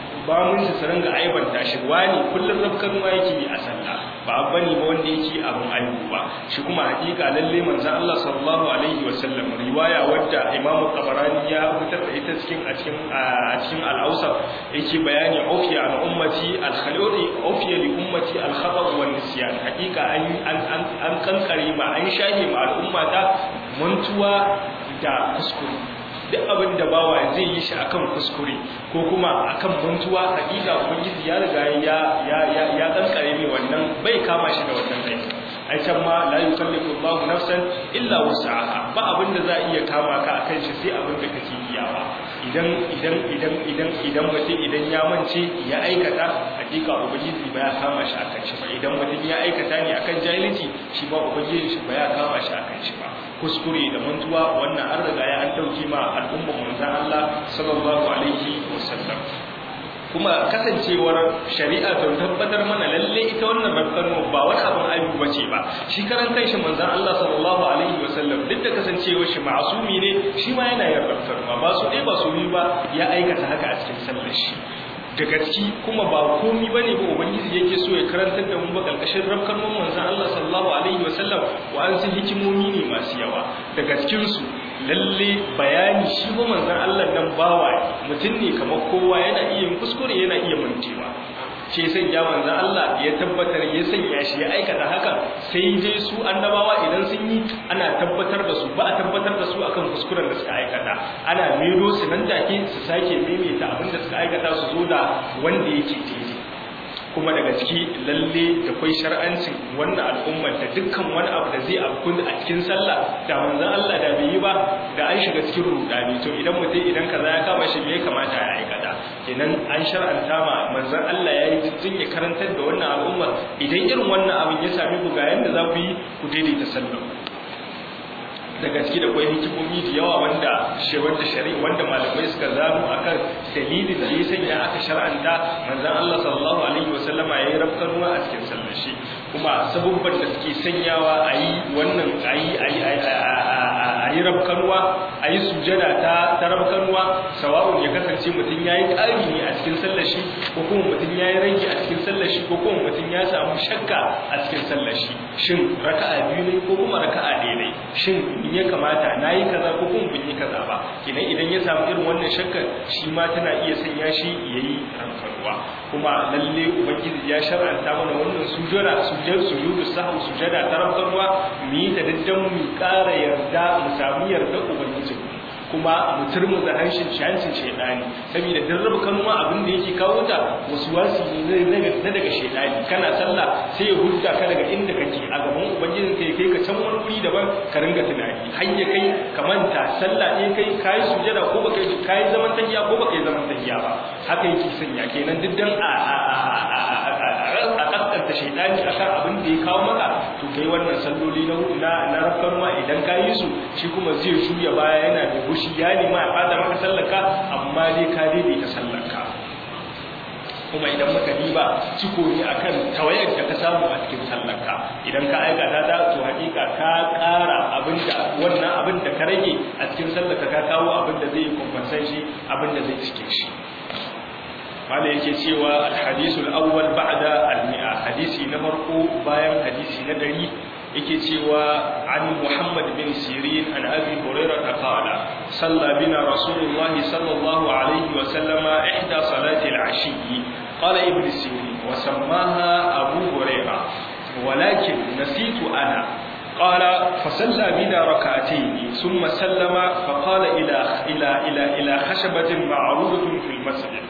ba mun su ringa aibanta shi wani kullum rafkanuwa yake yi a sallah ba abu ne ba wanda yake abin aibu ba shi kuma hakika lalle manzon Allah sallallahu alaihi wa sallam riwaya wadda Imam Tabarani ya fitar da ita cikin a cikin a cikin al-Awsat yake bayani ufiya an ummati al-khaludi ufiya li ummati al-khata' wa nisyan hakika an an an kankare ma an shahi ma al'ummata mantuwa da kuskure duk abin da bawa zai yi shi akan kuskure ko kuma akan mantuwa hakika ubangiji ya riga ya ya ya ya kankare mai wannan bai kama shi da wannan aiki ai can ma la yukallifu Allahu nafsan illa wus'aha ba abin da za a iya kama ka akan shi sai abin da kake iyawa idan idan idan idan idan mutum idan ya mance ya aikata hakika ubangiji ba ya kama shi akan shi ba idan mutum ya aikata ne akan jahilci shi ba ubangiji shi ba ya kama shi akan shi ba kuskure da mantuwa wannan an riga ya an dauki ma al'umma manzon Allah sallallahu alaihi wasallam kuma kasancewar shari'a ta tabbatar mana lalle ita wannan rafkanu ba wani abin aibu bace ba shi karan kanshi manzon Allah sallallahu alaihi wasallam duk da kasancewar shi ma'asumi ne shi ma yana yin rafkanu ba su dai ba su yi ba ya aikata haka a cikin sallar shi da gaski kuma ba komi bane ba ubangiji yake so ya karantar da mu ba kalkashin rafkan manzon Allah sallallahu alaihi wasallam wa an san hikimomi ne masu yawa da gaskin su lalle bayani shi ba manzon Allah nan bawa mutum ne kamar kowa yana iya yin kuskure yana iya mantewa shi sanya manzon Allah ya tabbatar ya sanya shi ya aikata haka sai dai su annabawa idan sun yi ana tabbatar da su ba a tabbatar da su akan kuskuren da suka aikata ana mero su nan take su sake maimaita abin da suka aikata su zo da wanda yake daidai kuma daga ciki lalle da kwai shar'ancin wannan al'ummar da dukkan wani abu da zai afku a cikin sallah da manzon Allah da bai yi ba da an shiga cikin rudani to idan mutum idan kaza ya kama shi me kamata ya aikata kenan an shar'anta ma manzon Allah ya yi tun ya karantar da wannan al'ummar idan irin wannan abin ya sami ku ga yanda za ku yi ku daidaita sallah da gaske da kwai hikimomi da yawa wanda wanda shari'a wanda malamai suka zamu akan dalilin da ya sanya aka shar'anta manzon Allah sallallahu alaihi wasallama yayi rafkanuwa a cikin sallar shi kuma sabubban da suke sanyawa a yi wannan a yi a yi a yi rafkanuwa a yi sujada ta ta rafkanuwa sawa'un ya kasance mutum ya yi ƙari ne a cikin sallar shi ko kuma mutum ya yi rage a cikin sallar shi ko kuma mutum ya samu shakka a cikin sallar shi shin raka'a biyu ne ko kuma raka'a ɗaya ne shin ya kamata na yi kaza ko kuma bin yi kaza ba idan idan ya samu irin wannan shakkar shi ma tana iya sanya shi ya yi rankarwa kuma lalle ubangiji ya shar'anta mana wannan sujada sujud sujudu sahwu sujada ta rankarwa mu yi ta daddan mu ƙara yarda mu samu yarda ubangiji kuma mu turmuza harshen shancin shaidani saboda dan rabu kanuma abin da yake kawo ta wasu wasi ne na daga shaidani kana sallah sai ya hudda ka daga inda kake a gaban ubangijin kai kai ka can wani wuri daban ka ringa tunani har ya kai ka manta sallah ne kai kai sujada ko baka kai zaman tahiya ko baka yi zaman tahiya ba haka yake sanya kenan duk dan a a kaskanta shaidani akan abin da ya kawo maka to kai wannan salloli na na na rafkanwa idan ka yi su shi kuma zai juya baya yana da gushi ya nema ya fada maka sallaka amma dai ka daidaita sallaka kuma idan muka diba ciko ne akan tawayar da ka samu a cikin sallarka idan ka aikata ta to hakika ka ƙara abinda wannan abin da ka rage a cikin sallarka ka kawo abin da zai kumfansan shi abin da zai cike shi wanda yake cewa alhadisul awwal ba'da almi'a hadisi na farko bayan hadisi na dari yake cewa an Muhammad bin Sirin an Abi Hurairah qala salla bina Rasulullahi sallallahu alaihi wa sallama ihda salati al-ashi qala ibn Sirin wa sammaha Abu Hurairah ولكن نسيت أنا قال فصلى بنا ركعتين ثم سلم فقال إلى إلى إلى إلى خشبة معروضة في المسجد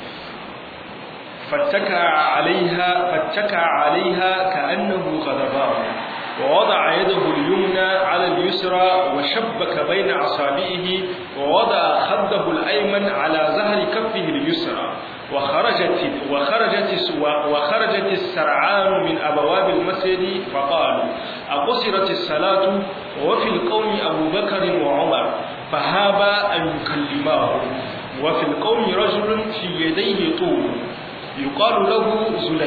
فاتكى عليها فاتكى عليها كأنه غضبان ووضع يده اليمنى على اليسرى وشبك بين أصابعه ووضع خده الأيمن على ظهر كفه اليسرى وخرجت وخرجت وخرجت السرعان من أبواب المسجد فقالوا أقصرت الصلاة وفي القوم أبو بكر وعمر فهابا أن يكلماه وفي القوم رجل في يديه طول يقال له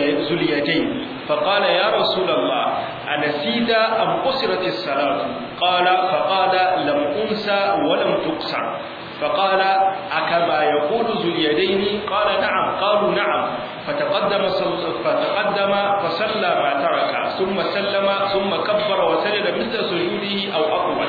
زليتين فقال يا رسول الله أنسيت أم قصرت الصلاة قال فقال لم أنسى ولم تقصر فقال أكما يقول ذو اليدين قال نعم قالوا نعم فتقدم فتقدم فصلى ما ترك ثم سلم ثم كبر وسجد مثل سجوده أو أطول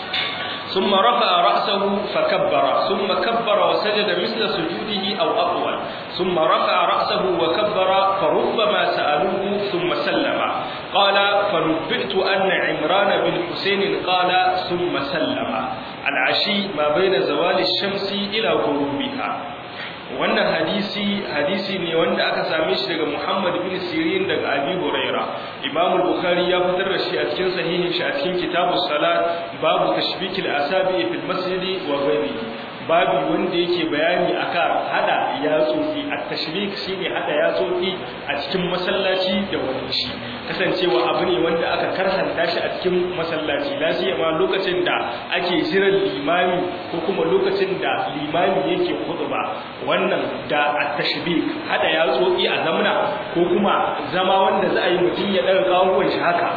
ثم رفع رأسه فكبر ثم كبر وسجد مثل سجوده أو أطول ثم رفع رأسه وكبر فربما سألوه ثم سلم قال فنبئت أن عمران بن حسين قال ثم سلم العشي ما بين زوال الشمس إلى غروبها wannan hadisi hadisi ne wanda aka same shi daga Muhammad bin Sirin daga Abi Huraira Imam Bukhari ya fitar da shi a cikin sahihin shi a cikin Kitabus Salat babu tashbikil asabi fil masjid wa ghairihi babu wanda yake bayani akan hada yatsofi at-tashbik shine hada yatsofi a cikin masallaci da wani shi kasancewa abu ne wanda aka karhanta shi a cikin masallaci lafiya ma lokacin da ake jiran limami ko kuma lokacin da limami yake khutba wannan da at-tashbik hada yatsofi a zamna ko kuma zama wanda za a yi mutum ya daga kawuwan shi haka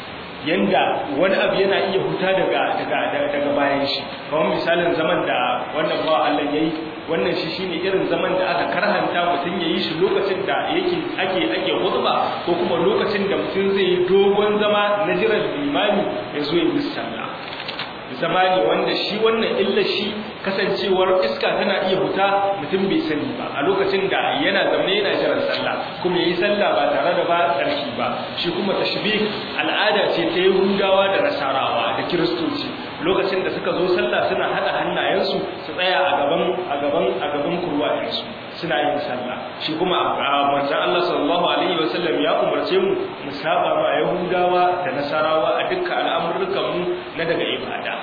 yanda wani abu yana iya huta daga daga daga bayan shi kamar misalin zaman da wannan ba Allah yayi wannan shi shine irin zaman da aka karhanta mutum yayi shi lokacin da yake ake ake khutba ko kuma lokacin da mutum zai yi dogon zama na jiran limami ya zo ya yi sallah zama ne wanda shi wannan illa shi kasancewar iska tana iya huta mutum bai sani ba a lokacin da yana zaune yana jiran sallah kuma yayi sallah ba tare da ba tsarki ba shi kuma tashbih al'ada ce ta Yahudawa da Nasarawa da Kiristoci lokacin da suka zo sallah suna hada hannayensu su tsaya a gaban a gaban a gaban kurwayensu suna yin sallah shi kuma manzon Allah sallallahu alaihi wasallam ya umarce mu mu saba ma Yahudawa da Nasarawa a dukkan al'amuran mu na daga ibada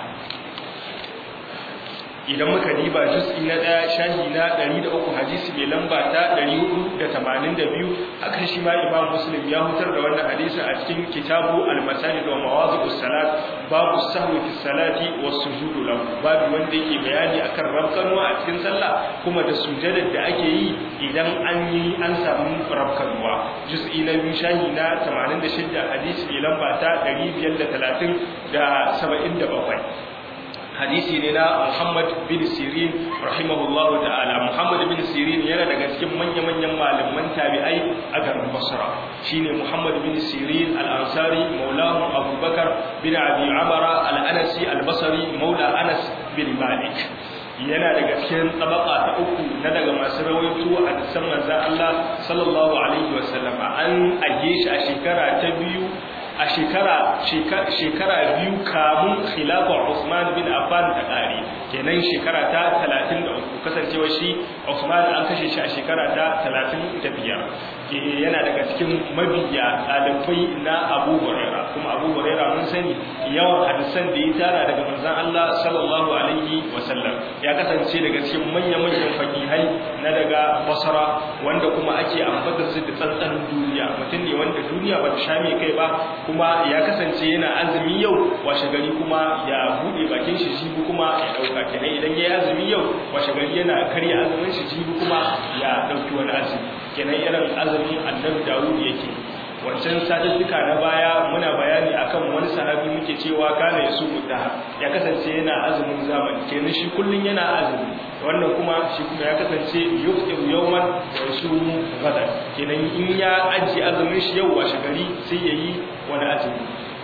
idan muka diba juz'i na ɗaya shahi na 103 hadisi mai lamba ta 482 haka shi ma imam muslim ya hutar da wannan hadisi a cikin kitabu al-masajid wa mawadhi'us salat babu sahwi fi salati was sujudu lahu babu wanda yake bayani akan rabkanuwa a cikin sallah kuma da sujadar da ake yi idan an yi an samu rabkanuwa juz'i na biyu shahi na 86 hadisi mai lamba ta 530 da 77 hadisi ne na Muhammad bin Sirin rahimahullahu ta'ala Muhammad bin Sirin yana daga cikin manya-manyan malaman tabi'ai a garin Basra shine Muhammad bin Sirin al-Ansari maulahu Abu Bakar bin Abi Amara al-Anasi al-Basri maula Anas bin Malik yana daga cikin tabaka ta uku na daga masu rawaito a hadisan manzon Allah sallallahu alaihi wasallam an age shi a shekara ta biyu a shekara shekara biyu kamun khilafar Usman bin Affan ta kare kenan shekara ta 33 kasancewa shi Usman an kashe shi a shekara ta 35 yana daga cikin mabiya ɗalibai na Abu Huraira kuma Abu Huraira mun sani yawan hadisan da ya tara daga manzon Allah sallallahu alaihi wasallam ya kasance daga cikin manya-manyan fakihai na daga Basra wanda kuma ake ambata su da tsantsan duniya mutum ne wanda duniya ba ta sha mai kai ba kuma ya kasance yana azumi yau washe gari kuma ya bude bakin shi jibi kuma ya dauka kenan idan ya yi azumi yau washe gari yana karya azumin shi jibi kuma ya dauki wani azumi kenan irin azumin annabi Dawud yake wancan satuttuka na baya muna bayani akan wani sahabi muke cewa kana ya suku da ya kasance yana azumin zamani kenan shi kullun yana azumi wannan kuma shi kuma ya kasance yuftir yawman wa yasumu gadan kenan in ya ajiye azumin shi yau washe gari sai yayi wani azumi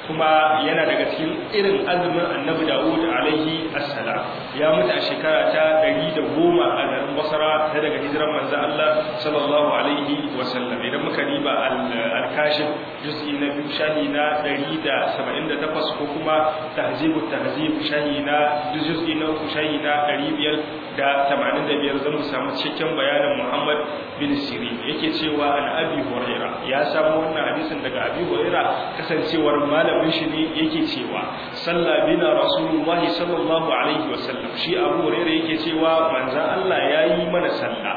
kuma yana daga cikin irin azumin annabi Dawud alaihi assalam ya mutu a shekara ta 110 a garin Basra ta daga hijiran manzo Allah sallallahu alaihi wasallam idan muka riba al-kashif juz'i na biyu shahi na 178 ko kuma tahzibu tahzib shahi na juz'i na uku shahi na 585 zan samu cikakken bayanin Muhammad bin Sirin yake cewa an Abi Huraira ya samu wannan hadisin daga Abi Huraira kasancewar malamin shi ne yake cewa salla bina Rasulullah sallallahu alaihi wasallam shi Abu Huraira yake cewa manzon Allah yayi mana sallah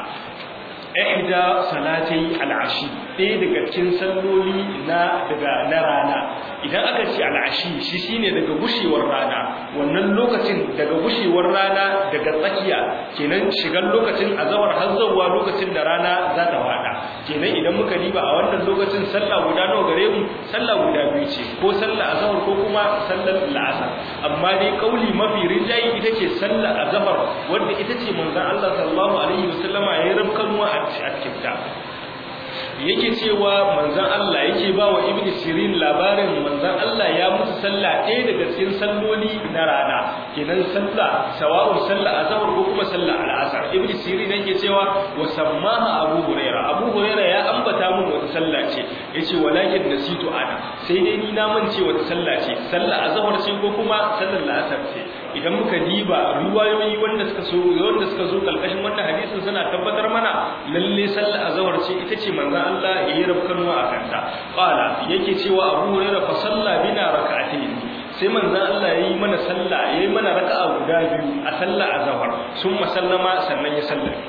ihda salatai al'ashi ɗaya daga cikin salloli na daga na rana idan aka ce al'ashi shi shine daga gushewar rana wannan lokacin daga gushewar rana daga tsakiya kenan shigar lokacin azawar har zuwa lokacin da rana za ta fada kenan idan muka diba a wannan lokacin sallah guda nawa gare mu sallah guda biyu ce ko sallah azawar ko kuma sallar la'asar amma dai kauli mafi rinjayi ita ce sallah azawar wanda ita ce manzon Allah sallallahu alaihi wasallama ya rabkanwa a cikin ta yake cewa manzan Allah yake ba wa ibn sirin labarin manzan Allah ya musu sallah ɗaya daga cikin salloli na rana kenan sallah sawa'un sallah azhar ko kuma sallah al'asar ibn sirin yake cewa wa sammaha abu huraira abu huraira ya ambata mun wata sallah ce yace walakin nasitu ana sai dai ni na mance wata sallah ce sallah azhar ce ko kuma sallar al'asar ce idan muka diba riwayoyi wanda suka so wanda suka zo kalkashin wannan hadisin suna tabbatar mana lalle sallar azhar ce ita ce manzan Allah ya yi rafkanuwa a kanta qala yake cewa Abu Hurairah fa salla bina rak'atayn sai manzon Allah yayi mana sallah yayi mana raka'a guda biyu a sallar azhar summa sallama sannan ya sallame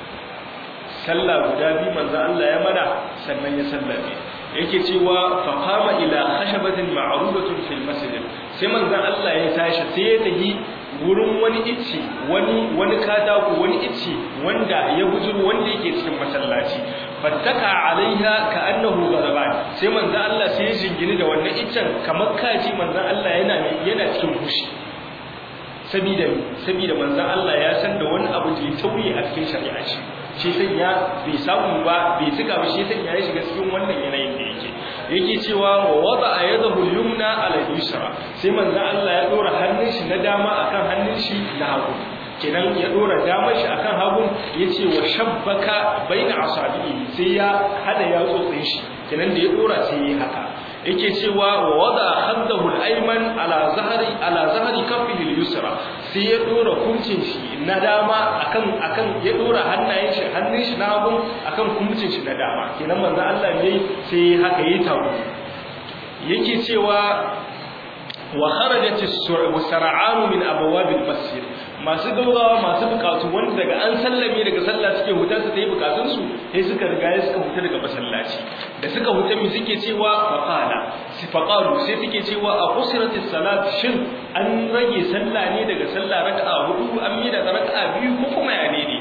sallah guda biyu manzon Allah ya mana sannan ya sallame yake cewa fa qama ila khashabatin ma'rudatun fil masjid sai manzon Allah ya tashi sai ya tafi wurin wani icci wani wani katako wani icci wanda ya bujuru wanda yake cikin masallaci fattaka alaiha ka annahu ghadaban sai manzo Allah sai ya jingini da wannan iccen kamar kaji manzo Allah yana yana cikin fushi sabida sabida manzo Allah ya san da wani abu da ya tauye a cikin shari'a shi shi sai ya bai samu ba bai tuka ba shi sai ya shiga cikin wannan yanayin da yake yake cewa wa wada yadahu yumna ala yusra sai manzo Allah ya dora hannun shi na dama akan hannun shi na hagu kenan ya dora damar shi akan hagun yace wa shabbaka baina asabi'i sai ya hada yatsotsin shi kenan da ya dora sai ya haka yake cewa wa wada haddahu al-ayman ala zahri ala zahri kaffihi al-yusra sai ya dora kuncin shi na dama akan akan ya dora hannayen shi hannun shi na hagun akan kuncin shi na dama kenan manzo Allah ne sai haka yayi tawo yake cewa wa kharajat as-sar'an min abwab al-masjid masu gaugawa masu bukatu wanda daga an sallame daga sallah suke huta su tayi bukatun su sai suka riga ya suka huta daga masallaci da suka huta mi suke cewa faqala si faqalu sai suke cewa a qusratis salat shin an rage sallah ne daga sallah raka'a hudu an mi daga raka'a biyu ko kuma ya ne ne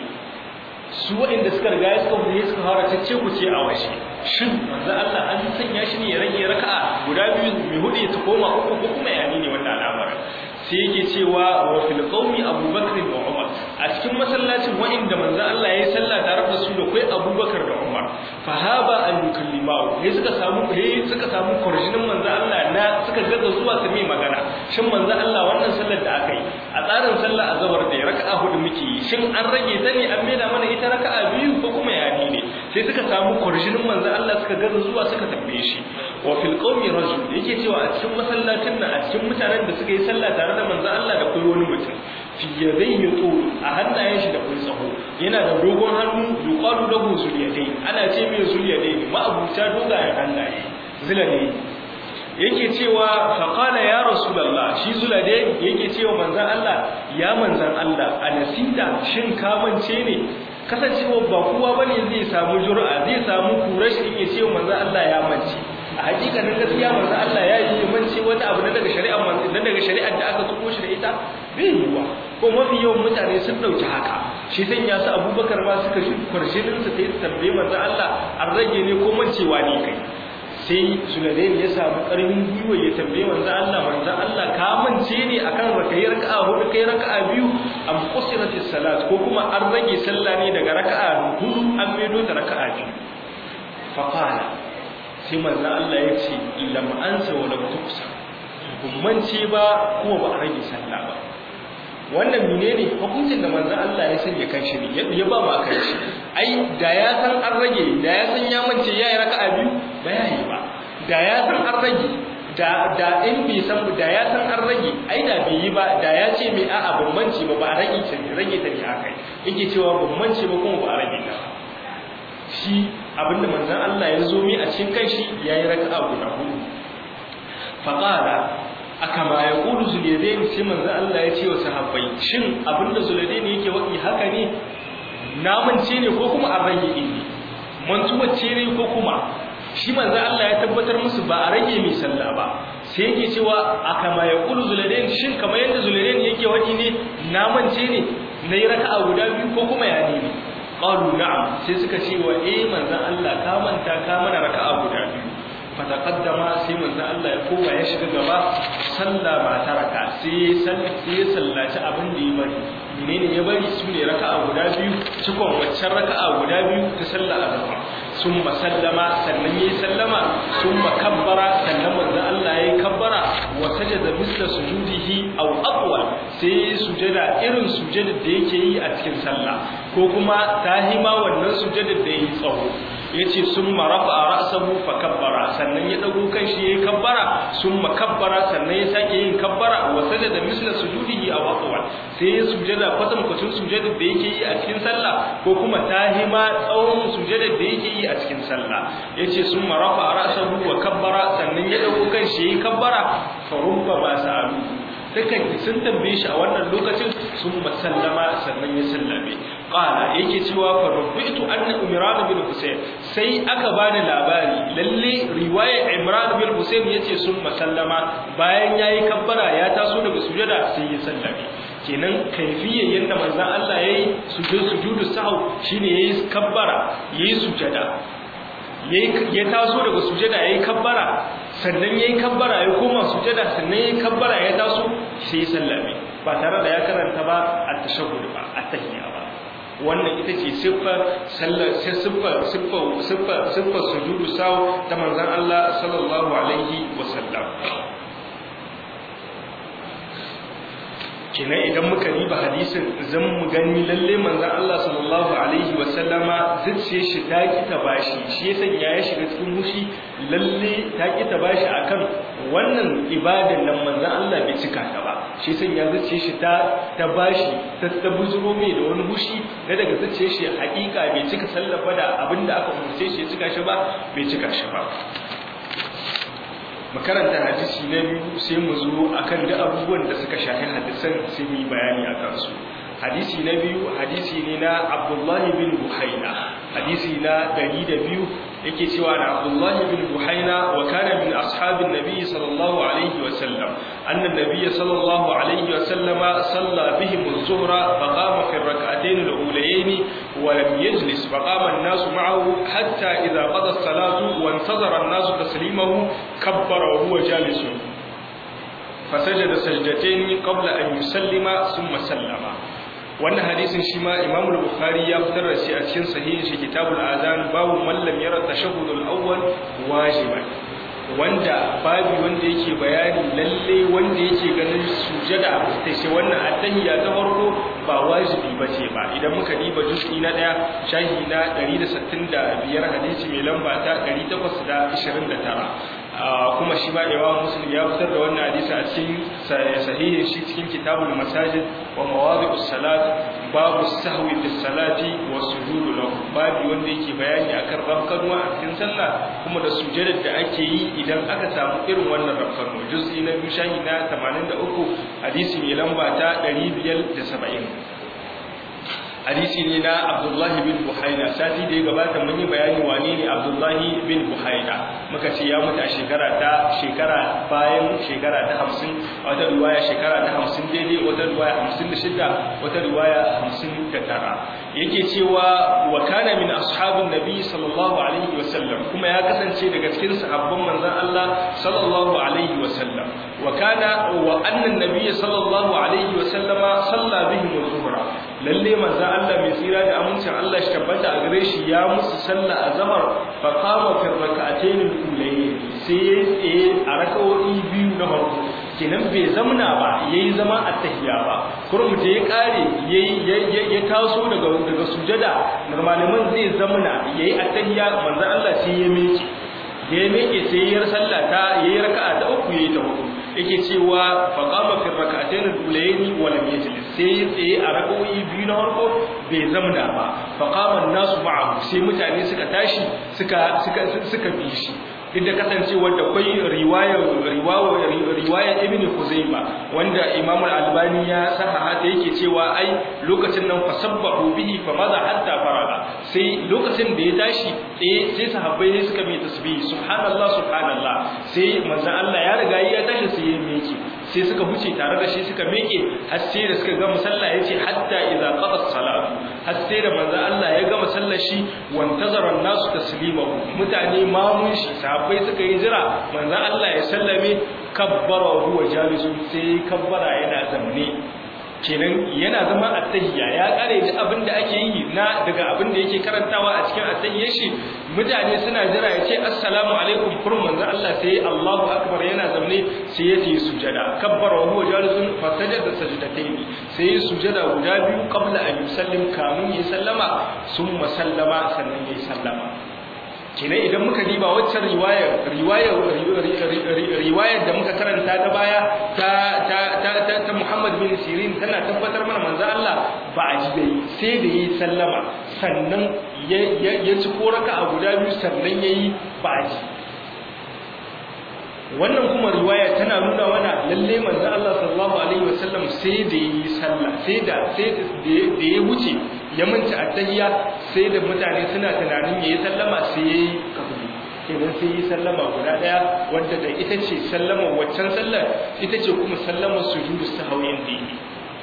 su waɗanda suka riga ya suka huta suka fara cece ku ce a washe shin manzo Allah an sanya shi ne ya rage raka'a guda biyu mai hudu ya koma uku ko kuma ya ne wannan al'amarin sai yake cewa wa fil qaumi abubakar da umar a cikin masallacin wa'inda manzo Allah ya sallah tare da su da kai abubakar da umar fa haba an yukallimahu sai suka samu sai suka samu kurjinin manzo Allah na suka gaza zuwa su mai magana shin manzo Allah wannan sallar da aka yi a tsarin sallah azhar da raka'a hudu muke yi shin an rage ta ne an maida mana ita raka'a biyu ko kuma ya ne sai suka samu kurjinin manzo Allah suka gaza zuwa suka tambaye shi wa fil qaumi rajul yake cewa a cikin masallacin nan a cikin mutanen da suka yi sallah tare da manzo Allah da kai wani mutum fi yadayhi tul a hannayen shi da kai tsaho yana da dogon hannu yuqalu lahu zuliyadai ana ce mai zuliyadai ma abuta dogayen hannaye zuliyadai yake cewa faqala ya rasulullah shi zulade yake cewa manzon Allah ya manzon Allah anasida shin ka mance ne kasancewa ba kowa bane zai samu jur'a zai samu kurashi in ya ce manzon Allah ya mance a hakikanin gaskiya manzo Allah ya yi mance wata abu na daga shari'ar manzo na daga shari'ar da aka tuko shi da ita bai yiwa ko mafi yawan mutane sun dauki haka shi san ya sa Abubakar ma suka shi kurshinin sa sai tambaye manzo Allah an rage ne ko mancewa ne kai sai Sulaiman ya samu karfin gwiwa ya tambaye manzo Allah manzo Allah ka mance ne akan rakayi raka'a hudu kai raka'a biyu am qusiratis salat ko kuma an rage sallah ne daga raka'a hudu an maido ta raka'a biyu fa qala sai manzo Allah ya ce lam ansa wa lam tuksa bumance ba kuma ba a rage sallah ba wannan menene hukuncin da manzon Allah ya sanya kanshi ne ya ba mu akan shi ai da ya san an rage da ya san ya mance yayi raka'a biyu ba yayi ba da ya san an rage da da in bai san da ya san an rage ai da bai yi ba da ya ce mai a'a ban mance ba ba a rage ta ne rage ta ne akai yake cewa ban mance ba kuma ba a rage ta shi abinda manzon Allah ya zo mi a cikin kanshi yayi raka'a guda hudu faqala aka ma ya ƙudu zuliyadain sai manzo Allah ya ce wa sahabbai shin abinda zuliyadain yake waki haka ne namance ne ko kuma an rage ne mantuwacce ne ko kuma shi manzo Allah ya tabbatar musu ba a rage mai sallah ba sai yake cewa aka ma ya ƙudu zuliyadain shin kamar yadda zuliyadain yake waki ne namance ne na yi raka'a guda biyu ko kuma ya ne qalu na'am sai suka ce wa eh manzo Allah ka manta ka mana raka'a guda biyu fataqaddama sai manzo Allah ya koma ya shiga gaba sallah ba ta raka sai sai ya sallaci abin da ya bari menene ya bari su ne raka'a guda biyu cikon waccan raka'a guda biyu ta sallah azhar summa sallama sannan yayi sallama summa kabbara sannan manzo Allah yayi kabbara wa sajada misla sujudihi aw aqwa sai sujada irin sujadar da yake yi a cikin sallah ko kuma tahima wannan sujadar da yayi tsawo yace summa rafa'a ra'sahu fa kabbara sannan ya dago kanshi yayi kabbara summa kabbara sannan ya sake yin kabbara wa sajada misla sujudihi aw aqwa sai ya sujada kwatan kwatan sujada da yake yi a cikin sallah ko kuma tahima tsawon sujada da yake yi a cikin sallah yace summa rafa'a ra'sahu wa kabbara sannan ya dago kanshi yayi kabbara fa rubba ba sa'alu dukan sun tambaye shi a wannan lokacin sun masallama sannan ya sallame qala yake cewa fa rubitu anna imran bin husayn sai aka bani labari lalle riwaya imran bin husayn yace sun masallama bayan yayi kabbara ya taso daga sujada sai ya sallame kenan kaifiyar yadda manzon Allah yayi sujud sujudu sahau shine yayi kabbara yayi sujada ya taso daga sujada yayi kabbara sannan yayi kabbara ya koma sujada sannan yayi kabbara ya taso sai ya sallame ba tare da ya karanta ba at-tashahhud ba at-tahiyya ba wannan ita ce siffar sallar sai siffar siffar siffar siffar sujudu saw ta manzon Allah sallallahu alaihi wasallam kenan idan muka riba hadisin zan mu gani lalle manzon Allah sallallahu alaihi wasallama zuciye shi ta ki ta bashi shi yasa ya shiga cikin mushi lalle ta ki ta bashi akan wannan ibadan nan manzon Allah bai cika ta ba shi yasa ya zuciye shi ta ta bashi ta ta buzuro mai da wani mushi da daga zuciye shi hakika bai cika sallafa da abinda aka umurce shi ya cika shi ba bai cika shi ba makaranta hadisi na biyu sai mu zo akan duk abubuwan da suka shafi hadisan sai mu yi bayani a kansu hadisi na biyu hadisi ne na Abdullahi bin Buhaina hadisi na 102 yake cewa da Abdullahi bin Buhaina wa kana min ashabin nabi sallallahu alaihi wa sallam anna nabiy sallallahu alaihi wa sallama salla bihim az-zuhra fa qama fi ar-rak'atayn al-ulayayn wa lam yajlis fa qama an-nas ma'ahu hatta idha qada as-salatu wa intazara an-nas taslimahu kabbara wa huwa jalisun فسجد سجدتين قبل أن يسلم ثم سلم wannan hadisin shi ma Imam al-Bukhari ya fitar da shi a cikin sahihin shi Kitabul Azan babu man lam yara tashahhud al-awwal wajiban wanda babu wanda yake bayani lalle wanda yake ganin sujada ta ce wannan attahiyya ta farko ba wajibi bace ba idan muka diba juz'i na daya shahi na 165 hadisi mai lamba ta 829 kuma shi ma Imam Muslim ya fitar da wannan hadisi a cikin sahihin shi cikin Kitabul Masajid wa Mawadi'us Salat babu sahwi fi salati wa sujudu lahu babu wanda yake bayani akan rafkanwa a cikin sallah kuma da sujudar da ake yi idan aka samu irin wannan rafkanwa juz'i na biyu shahi na 83 hadisi mai lamba ta 570 hadisi ne na Abdullahi bin Buhaina sati da ya gabata mun yi bayani wane ne Abdullahi bin Buhaina muka ce ya mutu a shekara ta shekara bayan shekara ta 50 wata riwaya shekara ta 50 daidai wata riwaya 56 wata riwaya 59 yake cewa wa kana min ashabin nabi sallallahu alaihi wasallam kuma ya kasance daga cikin sahabban manzon Allah sallallahu alaihi wasallam wa kana wa anna nabiy sallallahu alaihi wasallama salla bihim al-zuhra lalle manzon Allah mai tsira da amincin Allah shi tabbata a gare shi ya musu sallah azhar fa qama fi rak'atayn al-ulayn sai ya tsaye a rak'o'i biyu na farko kenan bai zamna ba yayi zama at-tahiyya ba kurum da ya kare yayi ya taso daga daga sujada normaliman zai zamna yayi at-tahiyya manzo Allah sai ya miƙe da ya miƙe sai ya sallah ta yayi raka'a ta uku yayi ta hudu yake cewa fa qama fi rak'atayn al-ulayn wa lam yajlis sai tsaye a rak'o'i biyu na farko bai zamna ba fa qama an-nasu ma'ahu sai mutane suka tashi suka suka suka bi shi duk da kasancewar da kwai riwayar riwayar ibn Khuzaimah wanda Imam al-Albani ya sahaha ta yake cewa ai lokacin nan fasabbahu bihi fa maza hatta faraga sai lokacin da ya tashi eh sai sahabbai ne suka mai tasbih subhanallah subhanallah sai manzon Allah ya riga ya tashi sai ya meke sai suka huce tare da shi suka meke har sai da suka ga musalla yace hatta idza qada salatu har sai da manzon Allah ya ga musallar shi wantazara an-nasu taslimahu mutane mamun shi sahabbai suka yi jira manzon Allah ya sallame kabbara wa huwa jalisun sai kabbara yana zamne kenan yana zama attahiyya ya kare da abin da ake yi na daga abin da yake karantawa a cikin attahiyyar shi mutane suna jira ya ce assalamu alaikum kurum manzo Allah sai Allahu akbar yana zamne sai ya yi sujada kabbara wa huwa jalisun fa sajada sajdatayn sai ya sujada guda biyu qabla an yusallim kamun ya sallama summa sallama sannan ya sallama kenan idan muka diba waccan riwayar riwayar riwayar da muka karanta ta baya ta ta ta ta Muhammad bin Sirin tana tabbatar mana manzo Allah ba a ji dai sai da yi sallama sannan ya ya ci koraka a guda biyu sannan yayi ba a ji wannan kuma riwaya tana nuna mana lalle manzo Allah sallallahu alaihi wasallam sai da yi sallah sai da sai da ya wuce ya manta attahiyya sai da mutane suna tunanin yayi sallama sai yayi kabuli kenan sai yi sallama guda daya wanda da ita ce sallama waccan sallar ita ce kuma sallama sujudu sahawin da yi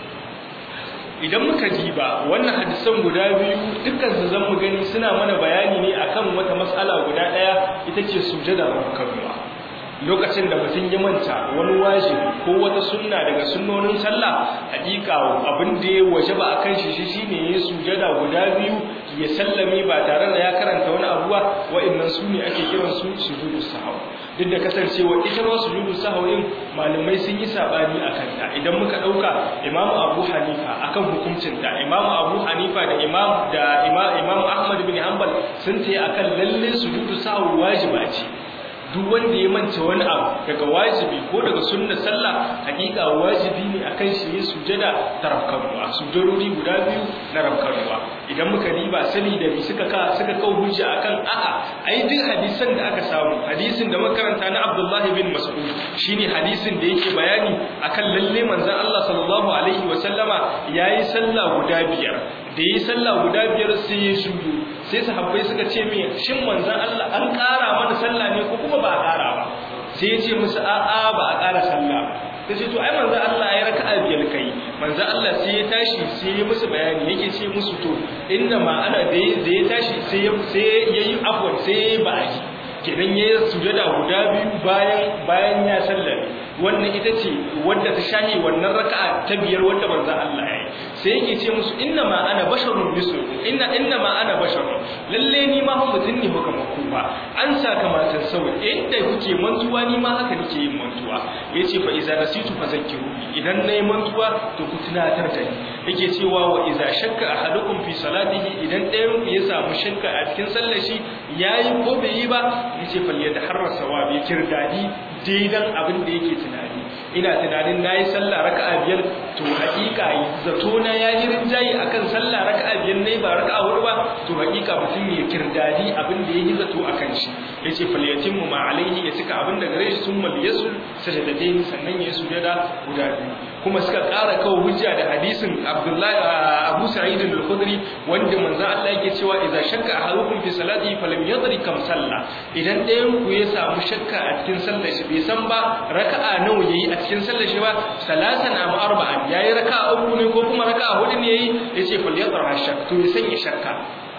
idan muka diba wannan hadisan guda biyu dukkan su zan mu gani suna mana bayani ne akan wata mas'ala guda daya ita ce sujada raka'a lokacin da mutum ya manta wani wajibi ko wata sunna daga sunnonin sallah hakika abin da ya waje ba akan shi shi shine ya sujada guda biyu ya sallame ba tare da ya karanta wani abu ba wa'annan su ne ake kiran su sujudu sahwa duk da kasancewa ita ma sujudu sahwin malamai sun yi sabani akan ta idan muka dauka Imam Abu Hanifa akan hukuncin ta Imam Abu Hanifa da Imam da Imam Ahmad bin Hanbal sun tayi akan lalle sujudu sahwa wajiba ce duk wanda ya manta wani abu daga wajibi ko daga sunnar sallah hakika wajibi ne akan shi ya sujada ta rafkanuwa sujadori guda biyu na rafkanuwa idan muka riba sani da bi suka ka suka kau hujja akan a'a ai duk hadisan da aka samu hadisin da makaranta na Abdullahi bin Mas'ud shine hadisin da yake bayani akan lalle manzon Allah sallallahu alaihi wa sallama yayi sallah guda biyar da yi sallah guda biyar sai ya shudu sai sahabbai suka ce mai shin manzon Allah an ƙara mana sallah ne ko kuma ba a ƙara ba sai ya ce musu a'a ba a ƙara sallah ta ce to ai manzon Allah ya raka'a biyar kai manzon Allah sai ya tashi sai ya musu bayani yake ce musu to inna ma ana da ya tashi sai ya sai yayi afwan sai ya ba a kenan ya sujada guda biyu bayan bayan ya sallame wannan ita ce wadda ta shahi wannan raka'a ta biyar wanda manzon Allah ya yi sai yake ce musu inna ma ana basharun mislukum inna inna ma ana basharun lalle ni ma mutum ne muka maku ba an saka matan sau inda kuke mantuwa ni ma haka nake yin mantuwa yace fa iza nasitu fa zakkiru idan nayi mantuwa to ku tunatar da ni yake cewa wa iza shakka ahadukum fi salatihi idan ɗayan ku ya samu shakka a cikin sallar shi yayi ko bai yi ba yace fal yataharra sawabi kirdadi daidan abin da yake tunani ina tunanin nayi sallah raka'a biyar to hakika zato na yayi rinjayi akan sallah raka'a biyar ne ba raka'a hudu ba to hakika mutum ya kirdadi abin da yake zato akan shi yace fal yatimmu ma alaihi ya cika abin da gare shi summa yasul sajadatayn sannan ya sujada guda biyu kuma suka ƙara kawo hujja da hadisin Abdullahi Abu Sa'id al-Khudri wanda manzo Allah yake cewa idza shakka ahadukum fi salati falam yadri kam salla idan ɗayan ku ya samu shakka a cikin sallar shi bai san ba raka'a nawa yayi a cikin sallar shi ba salatan am arba'an yayi raka'a uku ne ko kuma raka'a hudu ne yayi yace fal yadra shakka to ya sanya shakka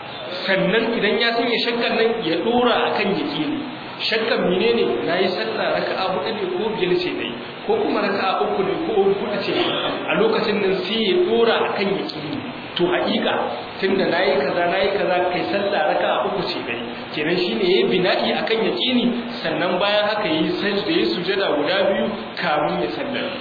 sannan idan ya sanya shakkan nan ya dora akan yaqini shakkan menene nayi sallah raka'a hudu ne ko biyar ce dai ko kuma raka'a uku ne ko hudu ce a lokacin nan sai ya dora akan yaqini to haƙiƙa tunda nayi kaza nayi kaza kai sallah raka'a uku ce dai kenan shine yayi bina'i akan yaqini sannan bayan haka yayi sajda yayi sujada guda biyu kamun ya sallame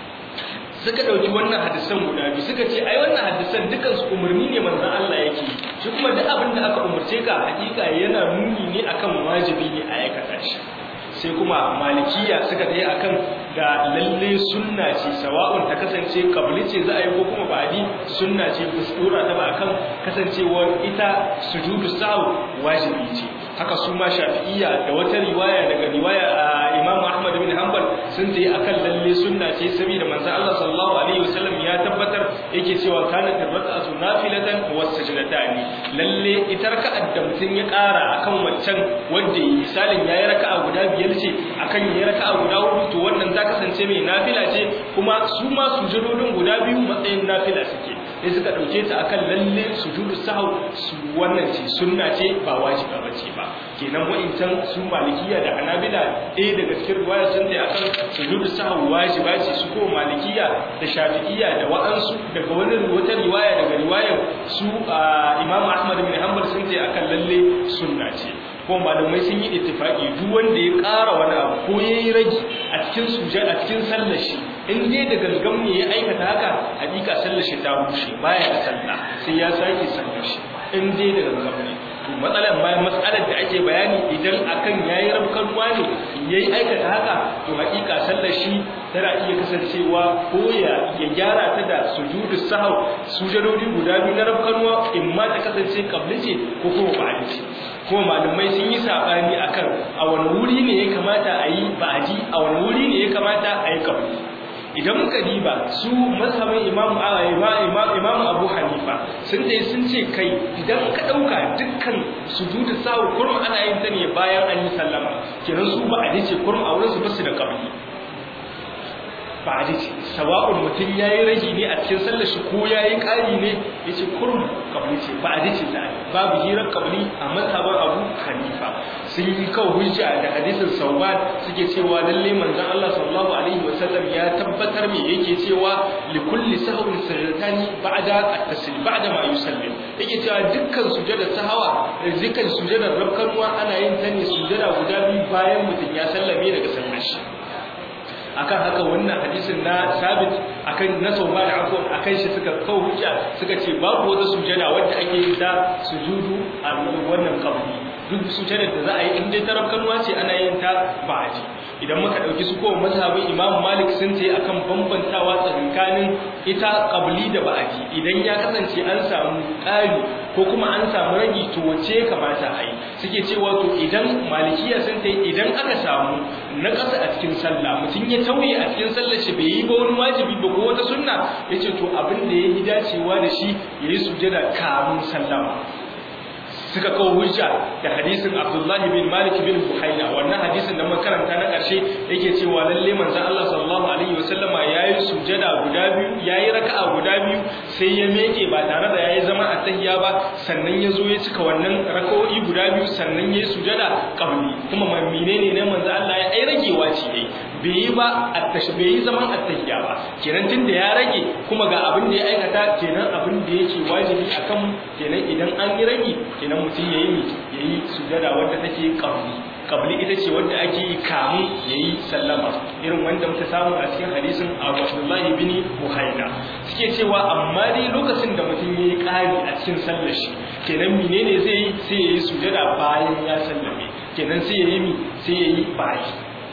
suka dauki wannan hadisan guda biyu suka ce ai wannan hadisan dukan su umarni ne manzon Allah yake shi kuma duk abin da aka umurce ka hakika yana nuni ne akan wajibi ne a aikata shi sai kuma malikiya suka tayi akan ga lalle sunna ce sawa'un ta kasance kabli ce za a yi ko kuma ba'di sunna ce kusura ta ba akan kasancewar ita sujudu sahu wajibi ce haka su ma shafi'iyya da wata riwaya daga riwaya a Imam Ahmad bin Hanbal sun tayi akan lalle sunna ce saboda manzon Allah sallallahu alaihi wasallam ya tabbatar yake cewa kana raka'atu nafilatan wa sajdatani lalle ita raka'ar da mutum ya ƙara akan waccan wanda misalin yayi raka'a guda biyar ce akan yayi raka'a guda hudu to wannan ta kasance mai nafila ce kuma su ma sujudodin guda biyu matsayin nafila suke sai suka dauke ta akan lalle sujudu sahau su wannan ce sunna ce ba wajiba bace ba kenan wa'incan su malikiya da hanabila ɗaya daga cikin riwaya sun ta akan sujudu sahau wajiba ce su ko malikiya da shafi'iyya da wa'ansu daga wani wata riwaya daga riwayar su imam ahmad bin hanbal sun ta akan lalle sunna ce ko malamai sun yi ittifaki duk wanda ya ƙara wani abu ko yayi rage a cikin sujud a cikin sallar shi in dai da gangan ne ya aikata haka hakika sallar shi ta rushe baya da sallah sai ya sake sallar shi in dai da gangan ne to matsalar bayan matsalar da ake bayani idan akan yayi rabkan wani yayi aikata haka to hakika sallar shi tana iya kasancewa ko ya ya gyara ta da sujudu sahau sujudodi guda biyu na rabkanwa in ma ta kasance kabli ce ko kuma ba'adi ce kuma malamai sun yi sabani akan a wani wuri ne ya kamata a yi ba'adi a wani wuri ne ya kamata a yi kabli idan muka diba su mazhabin imamu imamu abu hanifa sun dai sun ce kai idan ka dauka dukkan sujudu sahu kurum ana yin ta ne bayan an yi sallama kenan su ba a dace kurum a wurin su basu da kabli ba a dace sawa'un mutum yayi ragi ne a cikin sallar shi ko yayi kari ne yace kurum kabli ce ba a dace ta babu hirar kabli a mazhabin abu hanifa sun yi kawo hujja da hadisin sauban suke cewa lalle manzon Allah sallallahu alaihi wasallam ya tabbatar me yake cewa li kulli sahwin sajdatani ba'da at-taslim ba'da ma yusallim yake cewa dukkan sujada sahawa dukkan sujadar rabkanwa ana yin ta ne sujada guda biyu bayan mutum ya sallame daga sallar shi akan haka wannan hadisin na sabit akan na sauba da afuwan akan shi suka kawo hujja suka ce babu wata sujada wadda ake yi da sujudu a wannan kabri duk sujadar da za a yi in dai tarafkanuwa ce ana yin ta ba'aji idan muka dauki su kowa mazhabin Imam Malik sun ce akan bambantawa tsakanin ita qabli da ba'aji idan ya kasance an samu ƙari ko kuma an samu ragi to wace kamata a yi suke cewa to idan malikiya sun ce idan aka samu na ƙasa a cikin sallah mutum ya tauye a cikin sallar shi bai yi ba wani wajibi ba ko wata sunna yace to abin da ya yi dacewa da shi yayi sujada kamun sallama suka kawo hujja da hadisin Abdullahi bin Malik bin Buhaina wannan hadisin da muka karanta na ƙarshe yake cewa lalle manzon Allah sallallahu alaihi wasallama yayi sujada guda biyu yayi raka'a guda biyu sai ya meke ba tare da yayi zama a tahiyya ba sannan ya zo ya cika wannan raka'o'i guda biyu sannan yayi sujada qabli kuma menene ne manzon Allah ya ai ragewa ce dai bai yi ba attashi bai yi zaman attahiyya ba kenan tunda ya rage kuma ga abin da ya aikata kenan abin da yake wajibi akan kenan idan an yi rage kenan mutum ya yi ya yi sujada wadda take qabli qabli ita ce wadda ake yi kamun ya yi sallama irin wanda muka samu a cikin hadisin Abu Abdullah ibn Buhaina suke cewa amma dai lokacin da mutum ya yi ƙari a cikin sallar shi kenan menene zai yi sai ya yi sujada bayan ya sallame kenan sai ya yi mi sai ya yi bayi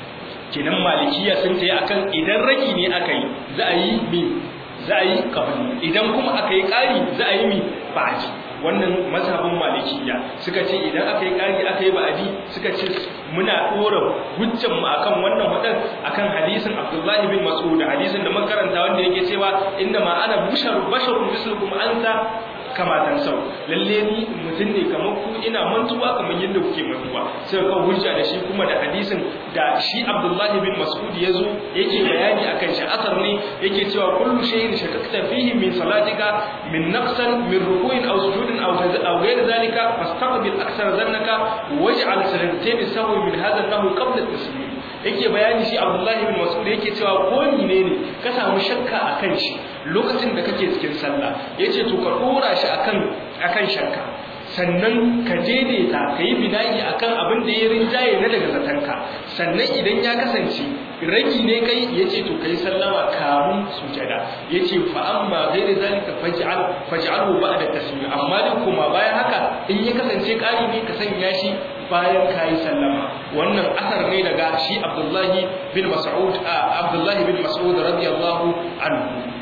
kenan malikiya sun ta yi akan idan ragi ne aka yi za a yi mi za a yi qabli idan kuma aka yi ƙari za a yi mi baji wannan mazhabin malikiya suka ce idan aka yi ƙari aka yi ba'adi suka ce muna ɗora hujjan mu akan wannan wadan akan hadisin Abdullah bin Mas'ud hadisin da makaranta wanda yake cewa inna ma ana basharun basharun mislukum anta kama tan sau lalle ni mutum ne kamar ku ina mantuwa kamar yadda kuke mantuwa sai ka hujja da shi kuma da hadisin da shi Abdullah bin Mas'ud yazo yake bayani akan shi asar ne yake cewa kullu shay'in shakakta fihi min salatika min naqsan min ruku'in aw sujudin aw aw ghayr zalika fastaqbil akthar dhannaka waj'al sajdatain sahwi min hadha an-nahu qabla at-taslim yake bayani shi Abdullahi bin Mas'ud yake cewa ko ne ne ka samu shakka akan shi lokacin da kake cikin sallah yace to ka dora shi akan akan shakka sannan ka daidaita ka yi bina'i akan abin da ya rinjaye na daga zatanka sannan idan ya kasance ragi ne kai ya ce to ka yi sallama kamun sujada ya ce fa'amma zai da zalika faj'alu ba da tasmi amma duk kuma bayan haka in ya kasance ƙari ne ka sanya shi bayan ka yi sallama wannan asar ne daga shi abdullahi bin mas'ud abdullahi bin mas'ud radiyallahu anhu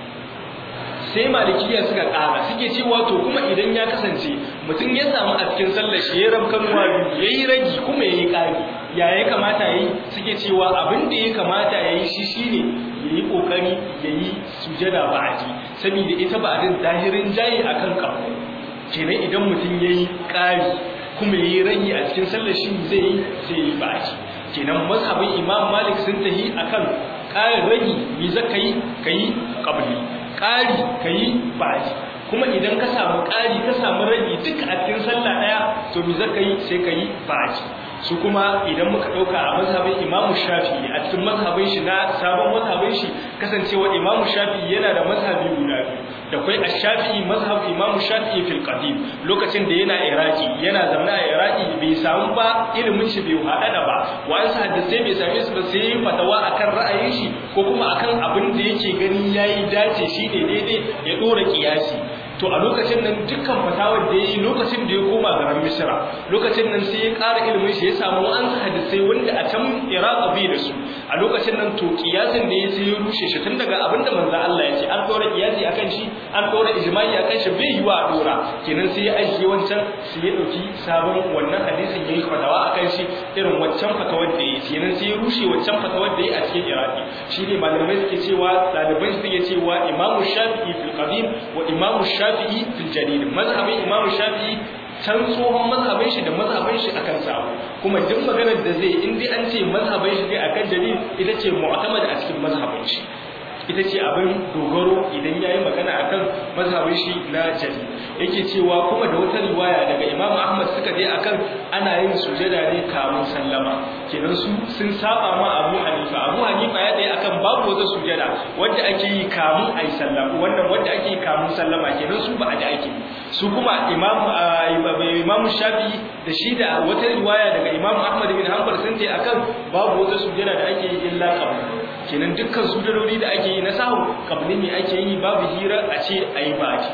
sai malikiya suka ƙara suke cewa to kuma idan ya kasance mutum ya samu a cikin sallar shi ya rabkan wabi ya yi ragi kuma ya yi ƙari ya ya kamata ya yi suke cewa abin da ya kamata ya yi shi shi ne ya yi ƙoƙari ya yi sujada ba a ji saboda ita ba a din zahirin jayi a kan ƙafu kenan idan mutum ya yi ƙari kuma ya yi ragi a cikin sallar shi zai yi zai yi ba a ji kenan mazhabin imam malik sun tahi akan ƙarin ragi me za ka yi ka yi ƙabli ƙari ka yi baji kuma idan ka samu ƙari ka samu ragi duka a cikin sallah ɗaya to me za ka yi sai ka yi baji su kuma idan muka ɗauka a mazhabin imamu shafi'i a cikin mazhabin shi na sabon mazhabin shi kasancewa imamu shafi'i yana da mazhabi guda biyu da kwai a shafi'i mazhab imamu shafi'i fil qadim lokacin da yana iraki yana zaune a iraki bai samu ba ilimin shi bai haɗa ba wa'ansu hadisai bai same su ba sai fatawa akan ra'ayin shi ko kuma akan abin da yake gani yayi dace shi ne daidai ya ɗora kiyasi to a lokacin nan dukkan fatawar da yi lokacin da ya koma garin misra lokacin nan sai ya ƙara ilimin shi ya samu an hadisai wanda a can iraq bai da su a lokacin nan to kiyasin da ya sai ya rushe shi tun daga abinda manzo Allah ya ce an dora kiyasi akan shi an dora ijma'i akan shi bai yiwa a dora kenan sai ya ajiye wancan sai ya dauki sabon wannan hadisin yayi fatawa akan shi irin wancan fatawar da yi kenan sai ya rushe wancan fatawar da yi a cikin iraki shine malamai suke cewa ɗalibai suke cewa imamu shafi'i fil qadim wa imamu shafi'i fil jadid mazhabin imamu shafi'i can tsohon mazhabin shi da mazhabin shi akan samu kuma duk maganar da zai in dai an ce mazhabin shi ne akan dalil ita ce mu'tamad a cikin mazhabin shi ita ce abin dogaro idan yayi magana akan mazhabin shi na jali yake cewa kuma da wata riwaya daga Imam Ahmad suka je akan ana yin sujada ne kamun sallama kenan su sun saba ma Abu Hanifa Abu Hanifa ya dai akan babu wata sujada wanda ake yi kamun ayi sallama wannan wanda ake yi kamun sallama kenan su ba a da ake su kuma Imam Imam Shafi'i da shi da wata riwaya daga Imam Ahmad bin Hanbal sun ce akan babu wata sujada da ake yi illa qabl kenan dukkan sujadodi da ake yi na sahu kabli ne ake yi babu hira a ce ayi baji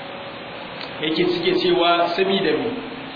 yake suke cewa sabida me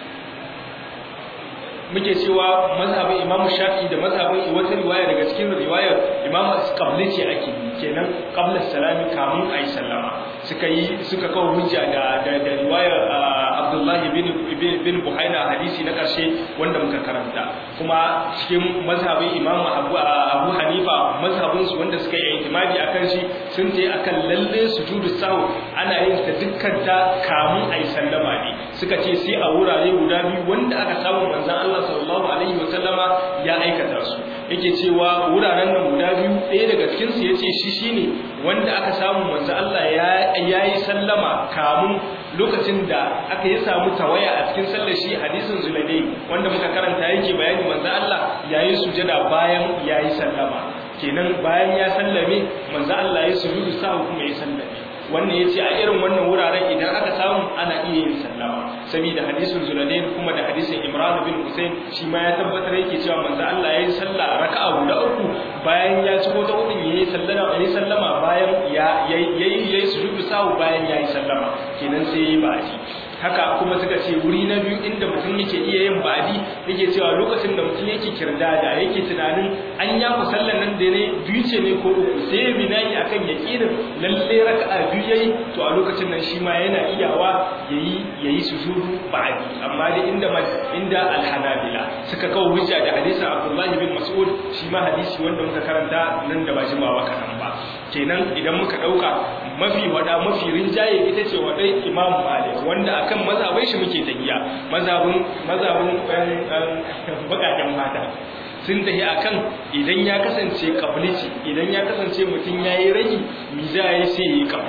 muke cewa mazhabin Imam Shafi'i da mazhabin wata riwaya daga cikin riwayar Imam Qabli ce ake kenan qabla salami kamun ayi sallama suka yi suka kawo hujja da da, da riwayar Abdullah bin bin Buhaina hadisi na karshe wanda muka karanta kuma cikin mazhabin Imam Abu Abu Hanifa mazhabin su wanda suka yi itimadi akan shi sun ce akan lalle sujudu sahu ana yin ta dukkan ta kamun ayi sallama ne suka ce sai a wurare guda biyu wanda aka samu manzon Allah sallallahu alaihi wa sallama ya aikata su yake cewa wuraren nan guda biyu ɗaya daga cikin su yace shi shine wanda aka samu manzo Allah ya yayi sallama kamun lokacin da aka yi samu tawaya a cikin sallar shi hadisin Zulaydai wanda muka karanta yake bayani manzo Allah yayi sujada bayan yayi sallama kenan bayan ya sallame manzo Allah ya sujudu sa kuma ya sallame wannan yace a irin wannan wuraren idan aka samu ana iya yin sallama saboda hadisin Zulalain kuma da hadisin Imran bin Hussein shi ma ya tabbatar yake cewa manzo Allah yayin sallah raka'a guda uku bayan ya ci ta hudun yayi sallama yayi sallama bayan ya yayi yayi sujudu sahu bayan yayi sallama kenan sai yayi baji haka kuma suka ce wuri na biyu inda mutum yake iya yin badi yake cewa lokacin da mutum yake kirdada yake tunanin an ya ku sallan nan da ne biyu ce ne ko uku sai binayi akan yaqinin lalle raka'a biyu yayi to a lokacin nan shi ma yana iyawa yayi yayi sujudu ba'di amma da inda inda al-hanabila suka kawo hujja da hadisin Abdullah bin Mas'ud shi ma hadisi wanda muka karanta nan da ba jimawa kadan ba kenan idan muka dauka mafi wada mafi rinjaye ita ce wadai Imam Malik wanda akan mazhabin shi muke tafiya mazhabin mazhabin bakaken mata sun tafi akan idan ya kasance kablici idan ya kasance mutum yayi ragi mi za yi sai yi kabli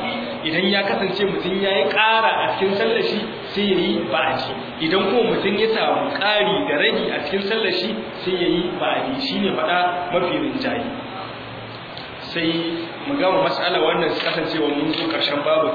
idan ya kasance mutum ya yi ƙara a cikin sallar shi sai ya yi ba'adi idan kuma mutum ya samu ƙari da ragi a cikin sallar shi sai ya yi ba'adi shi ne faɗa mafi rinjaye sai mu gama matsala wannan kasancewa mun zo ƙarshen babu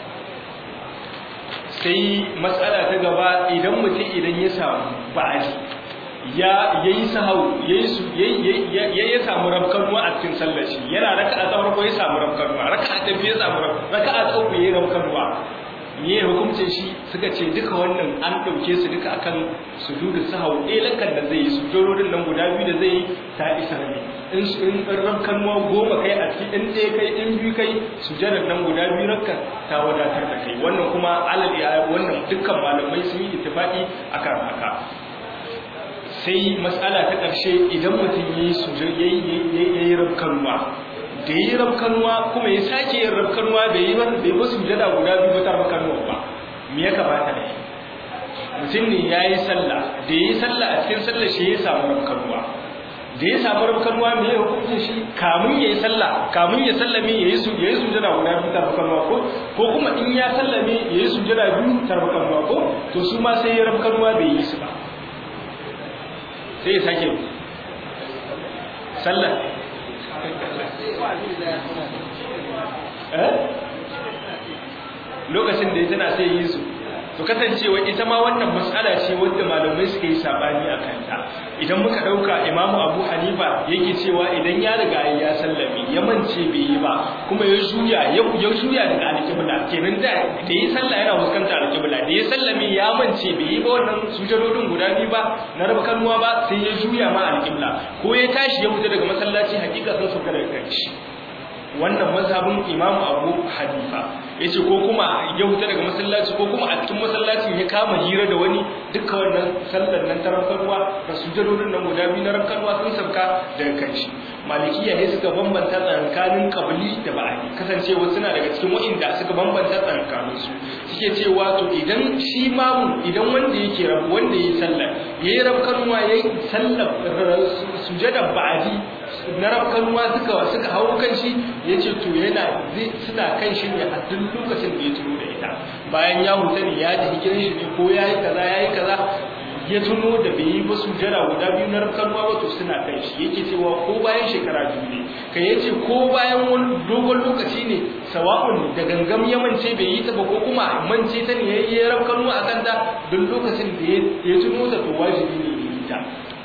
sai matsala ta gaba idan mutum idan ya samu ba'adi ya yayi sahau yayi ya ya samu rabkanuwa a cikin sallar shi yana raka'a ta farko ya samu rabkanuwa raka'a ta biyu ya samu raka'a ta uku yayi rabkanuwa me hukuncin shi suka ce duka wannan an dauke su duka akan sujudu sahau eh lakan da zai yi sujudorin nan guda biyu da zai yi ta isa ne in in rabkanuwa goma kai a cikin in ɗaya kai in biyu kai sujudar nan guda biyu rakka ta wadatar da kai wannan kuma alal ya wannan dukkan malamai sun yi ittifaqi akan haka sai matsala ta ƙarshe idan mutum ya yi rabkanuwa da ya yi rabkanuwa kuma ya sake yin rabkanuwa bai yi bai ba su jada guda biyu ta rabkanuwa ba me ya kamata da yi mutum ne ya yi sallah da ya yi sallah a cikin sallah shi ya samu rabkanuwa da ya samu rabkanuwa me ya hukunta shi kamun ya yi sallah kamun ya sallame ya yi ya yi sujada guda biyu ta rabkanuwa ko ko kuma in ya sallame ya yi sujada biyu ta rabkanuwa ko to su ma sai ya rabkanuwa bai yi su ba sai ya sake sallah lokacin da ya tana sai yi su to kasancewa ita ma wannan matsala ce wadda malamai suka yi sabani a kanta idan muka dauka imamu abu hanifa yake cewa idan ya riga ya sallame ya mance bai yi ba kuma ya juya ya juya daga alƙibla kenan da da yi sallah yana fuskantar alƙibla da ya sallame ya mance bai yi ba wannan sujadodin guda biyu ba na raba kanuwa ba sai ya juya ma alƙibla ko ya tashi ya fita daga masallaci hakika sun sauka daga kanshi wannan mazhabin imamu abu hanifa ya ce ko kuma ya huta daga masallaci ko kuma a cikin masallacin ya kama hira da wani duka wannan sallar nan ta rankarwa da sujadodin nan guda biyu na rankarwa sun sauka daga kanshi malikiya ne suka bambanta tsakanin kabili da ba'adi kasancewa suna daga cikin wa'inda suka bambanta tsakanin su suke cewa to idan shi mamu idan wanda yake rabu wanda yayi sallar yayi rabkanwa yayi sallar sujadar ba'adi na rafkanuwa suka suka hau kan shi ya ce to yana suna kan shi ne a duk lokacin da ya tuno da ita bayan ya huta ne ya tafi gidan shi ne ko ya yi kaza ya yi kaza ya tuno da bai yi ba sujjara guda biyu na rafkanuwa ba to suna kan shi yake cewa ko bayan shekara biyu ne kai ya ce ko bayan wani dogon lokaci ne sawa'un da gangam ya mance bai yi ta ba ko kuma mance ta ne ya yi rafkanuwa a kanta duk lokacin da ya tuno ta to wajibi ne ya yi ta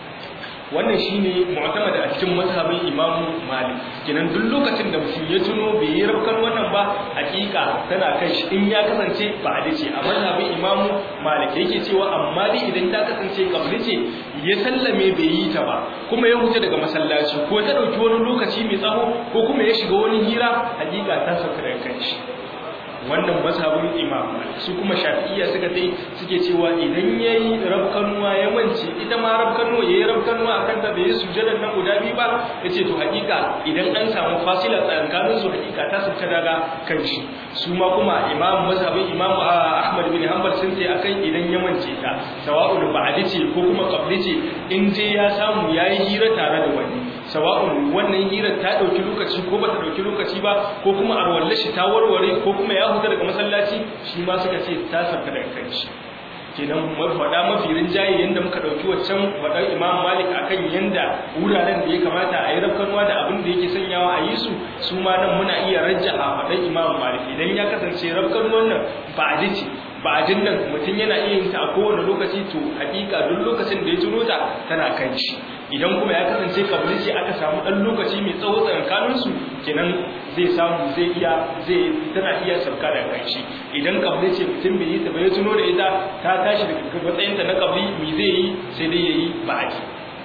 wannan shine mu'tamad a cikin mazhabin Imam Malik kenan duk lokacin da mutum ya tuno bai yi rabkan wannan ba hakika tana kan shi in ya kasance ba a dace a mazhabin Imam Malik yake cewa amma dai idan ta kasance kabli ce ya sallame bai yi ta ba kuma ya huta daga masallaci ko ta dauki wani lokaci mai tsaho ko kuma ya shiga wani hira hakika ta sauka daga kan shi wannan mazhabin imam su kuma shafi'iyya suka dai suke cewa idan yayi rabkanuwa ya mance ita ma rabkanuwa yayi rabkanuwa akan ta bai sujjada nan guda biyu ba yace to hakika idan an samu fasila tsakanin su hakika ta sauka daga kan shi su ma kuma imam mazhabin imam ahmad bin hanbal sun ce akan idan ya mance ta sawa'un ba'di ce ko kuma qabli ce in je ya samu yayi hira tare da wani sawa'un wannan hirar ta dauki lokaci ko bata dauki lokaci ba ko kuma arwalle shi ta warware ko kuma ya huta daga masallaci shi ma suka ce ta sauka daga kanshi kenan faɗa mafi rinjaye yanda muka ɗauki waccan faɗar imam malik akan yanda wuraren da ya kamata a yi rafkanuwa da abin da yake sanyawa a yi su su ma nan muna iya rajja a faɗar imam malik idan ya kasance rafkanuwan nan ba a ce ba a nan mutum yana iya yin ta a kowane lokaci to hakika duk lokacin da ya tuno ta tana kan shi idan kuma ya kasance kabili ce aka samu dan lokaci mai tsawo tsakanin su kenan zai samu zai iya zai tana iya sauka da kan shi idan kabili ce mutum bai yi ta bai tuno da ita ta tashi daga matsayin ta na kabili me zai yi sai dai yayi ba'aki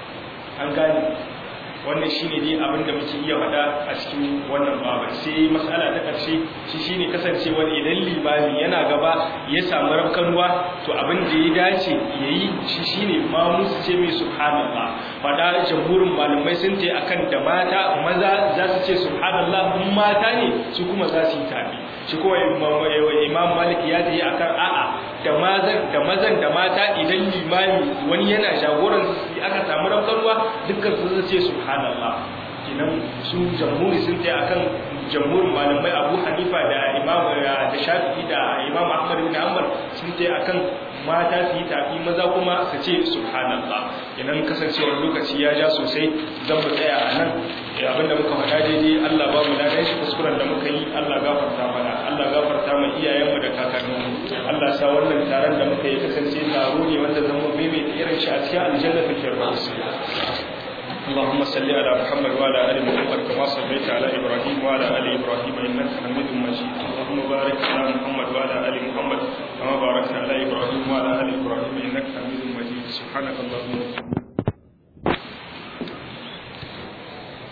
an gane wannan shine dai abin da muke iya faɗa a cikin wannan babar sai mas'ala ta ƙarshe shi shine kasancewar idan limami yana gaba ya samu rafkanuwa to abin da ya dace yayi shi shine ma musu ce mai subhanallah faɗa jamhurin malamai sun ce akan da mata maza za su ce subhanallah in mata ne su kuma za su yi tafi shi kuma imam malik ya yi akan a'a da mazan da mazan da mata idan limami wani yana jagoran aka samu rafkanuwa dukkan su ce subhanallah kenan su jamhuri sun ta akan jamhurin malamai Abu Hanifa da Imam da Shafi'i da Imam Ahmad ibn Hanbal sun ta akan mata su yi tafi maza kuma su ce subhanallah kenan kasancewar lokaci ya ja sosai zan mu tsaya a nan abinda muka faɗa daidai Allah ba mu ladan shi kuskuren da muka yi Allah gafarta mana Allah gafarta mu iyayenmu da kakanninmu Allah sa wannan taron da muka yi kasance taro ne wanda zan mu maimaita irin shi a cikin aljanna ta firdaus اللهم صل على محمد وعلى ال محمد كما صليت على ابراهيم وعلى ال ابراهيم انك حميد مجيد اللهم بارك على محمد وعلى ال محمد كما باركت على ابراهيم وعلى ال ابراهيم انك حميد مجيد سبحانك اللهم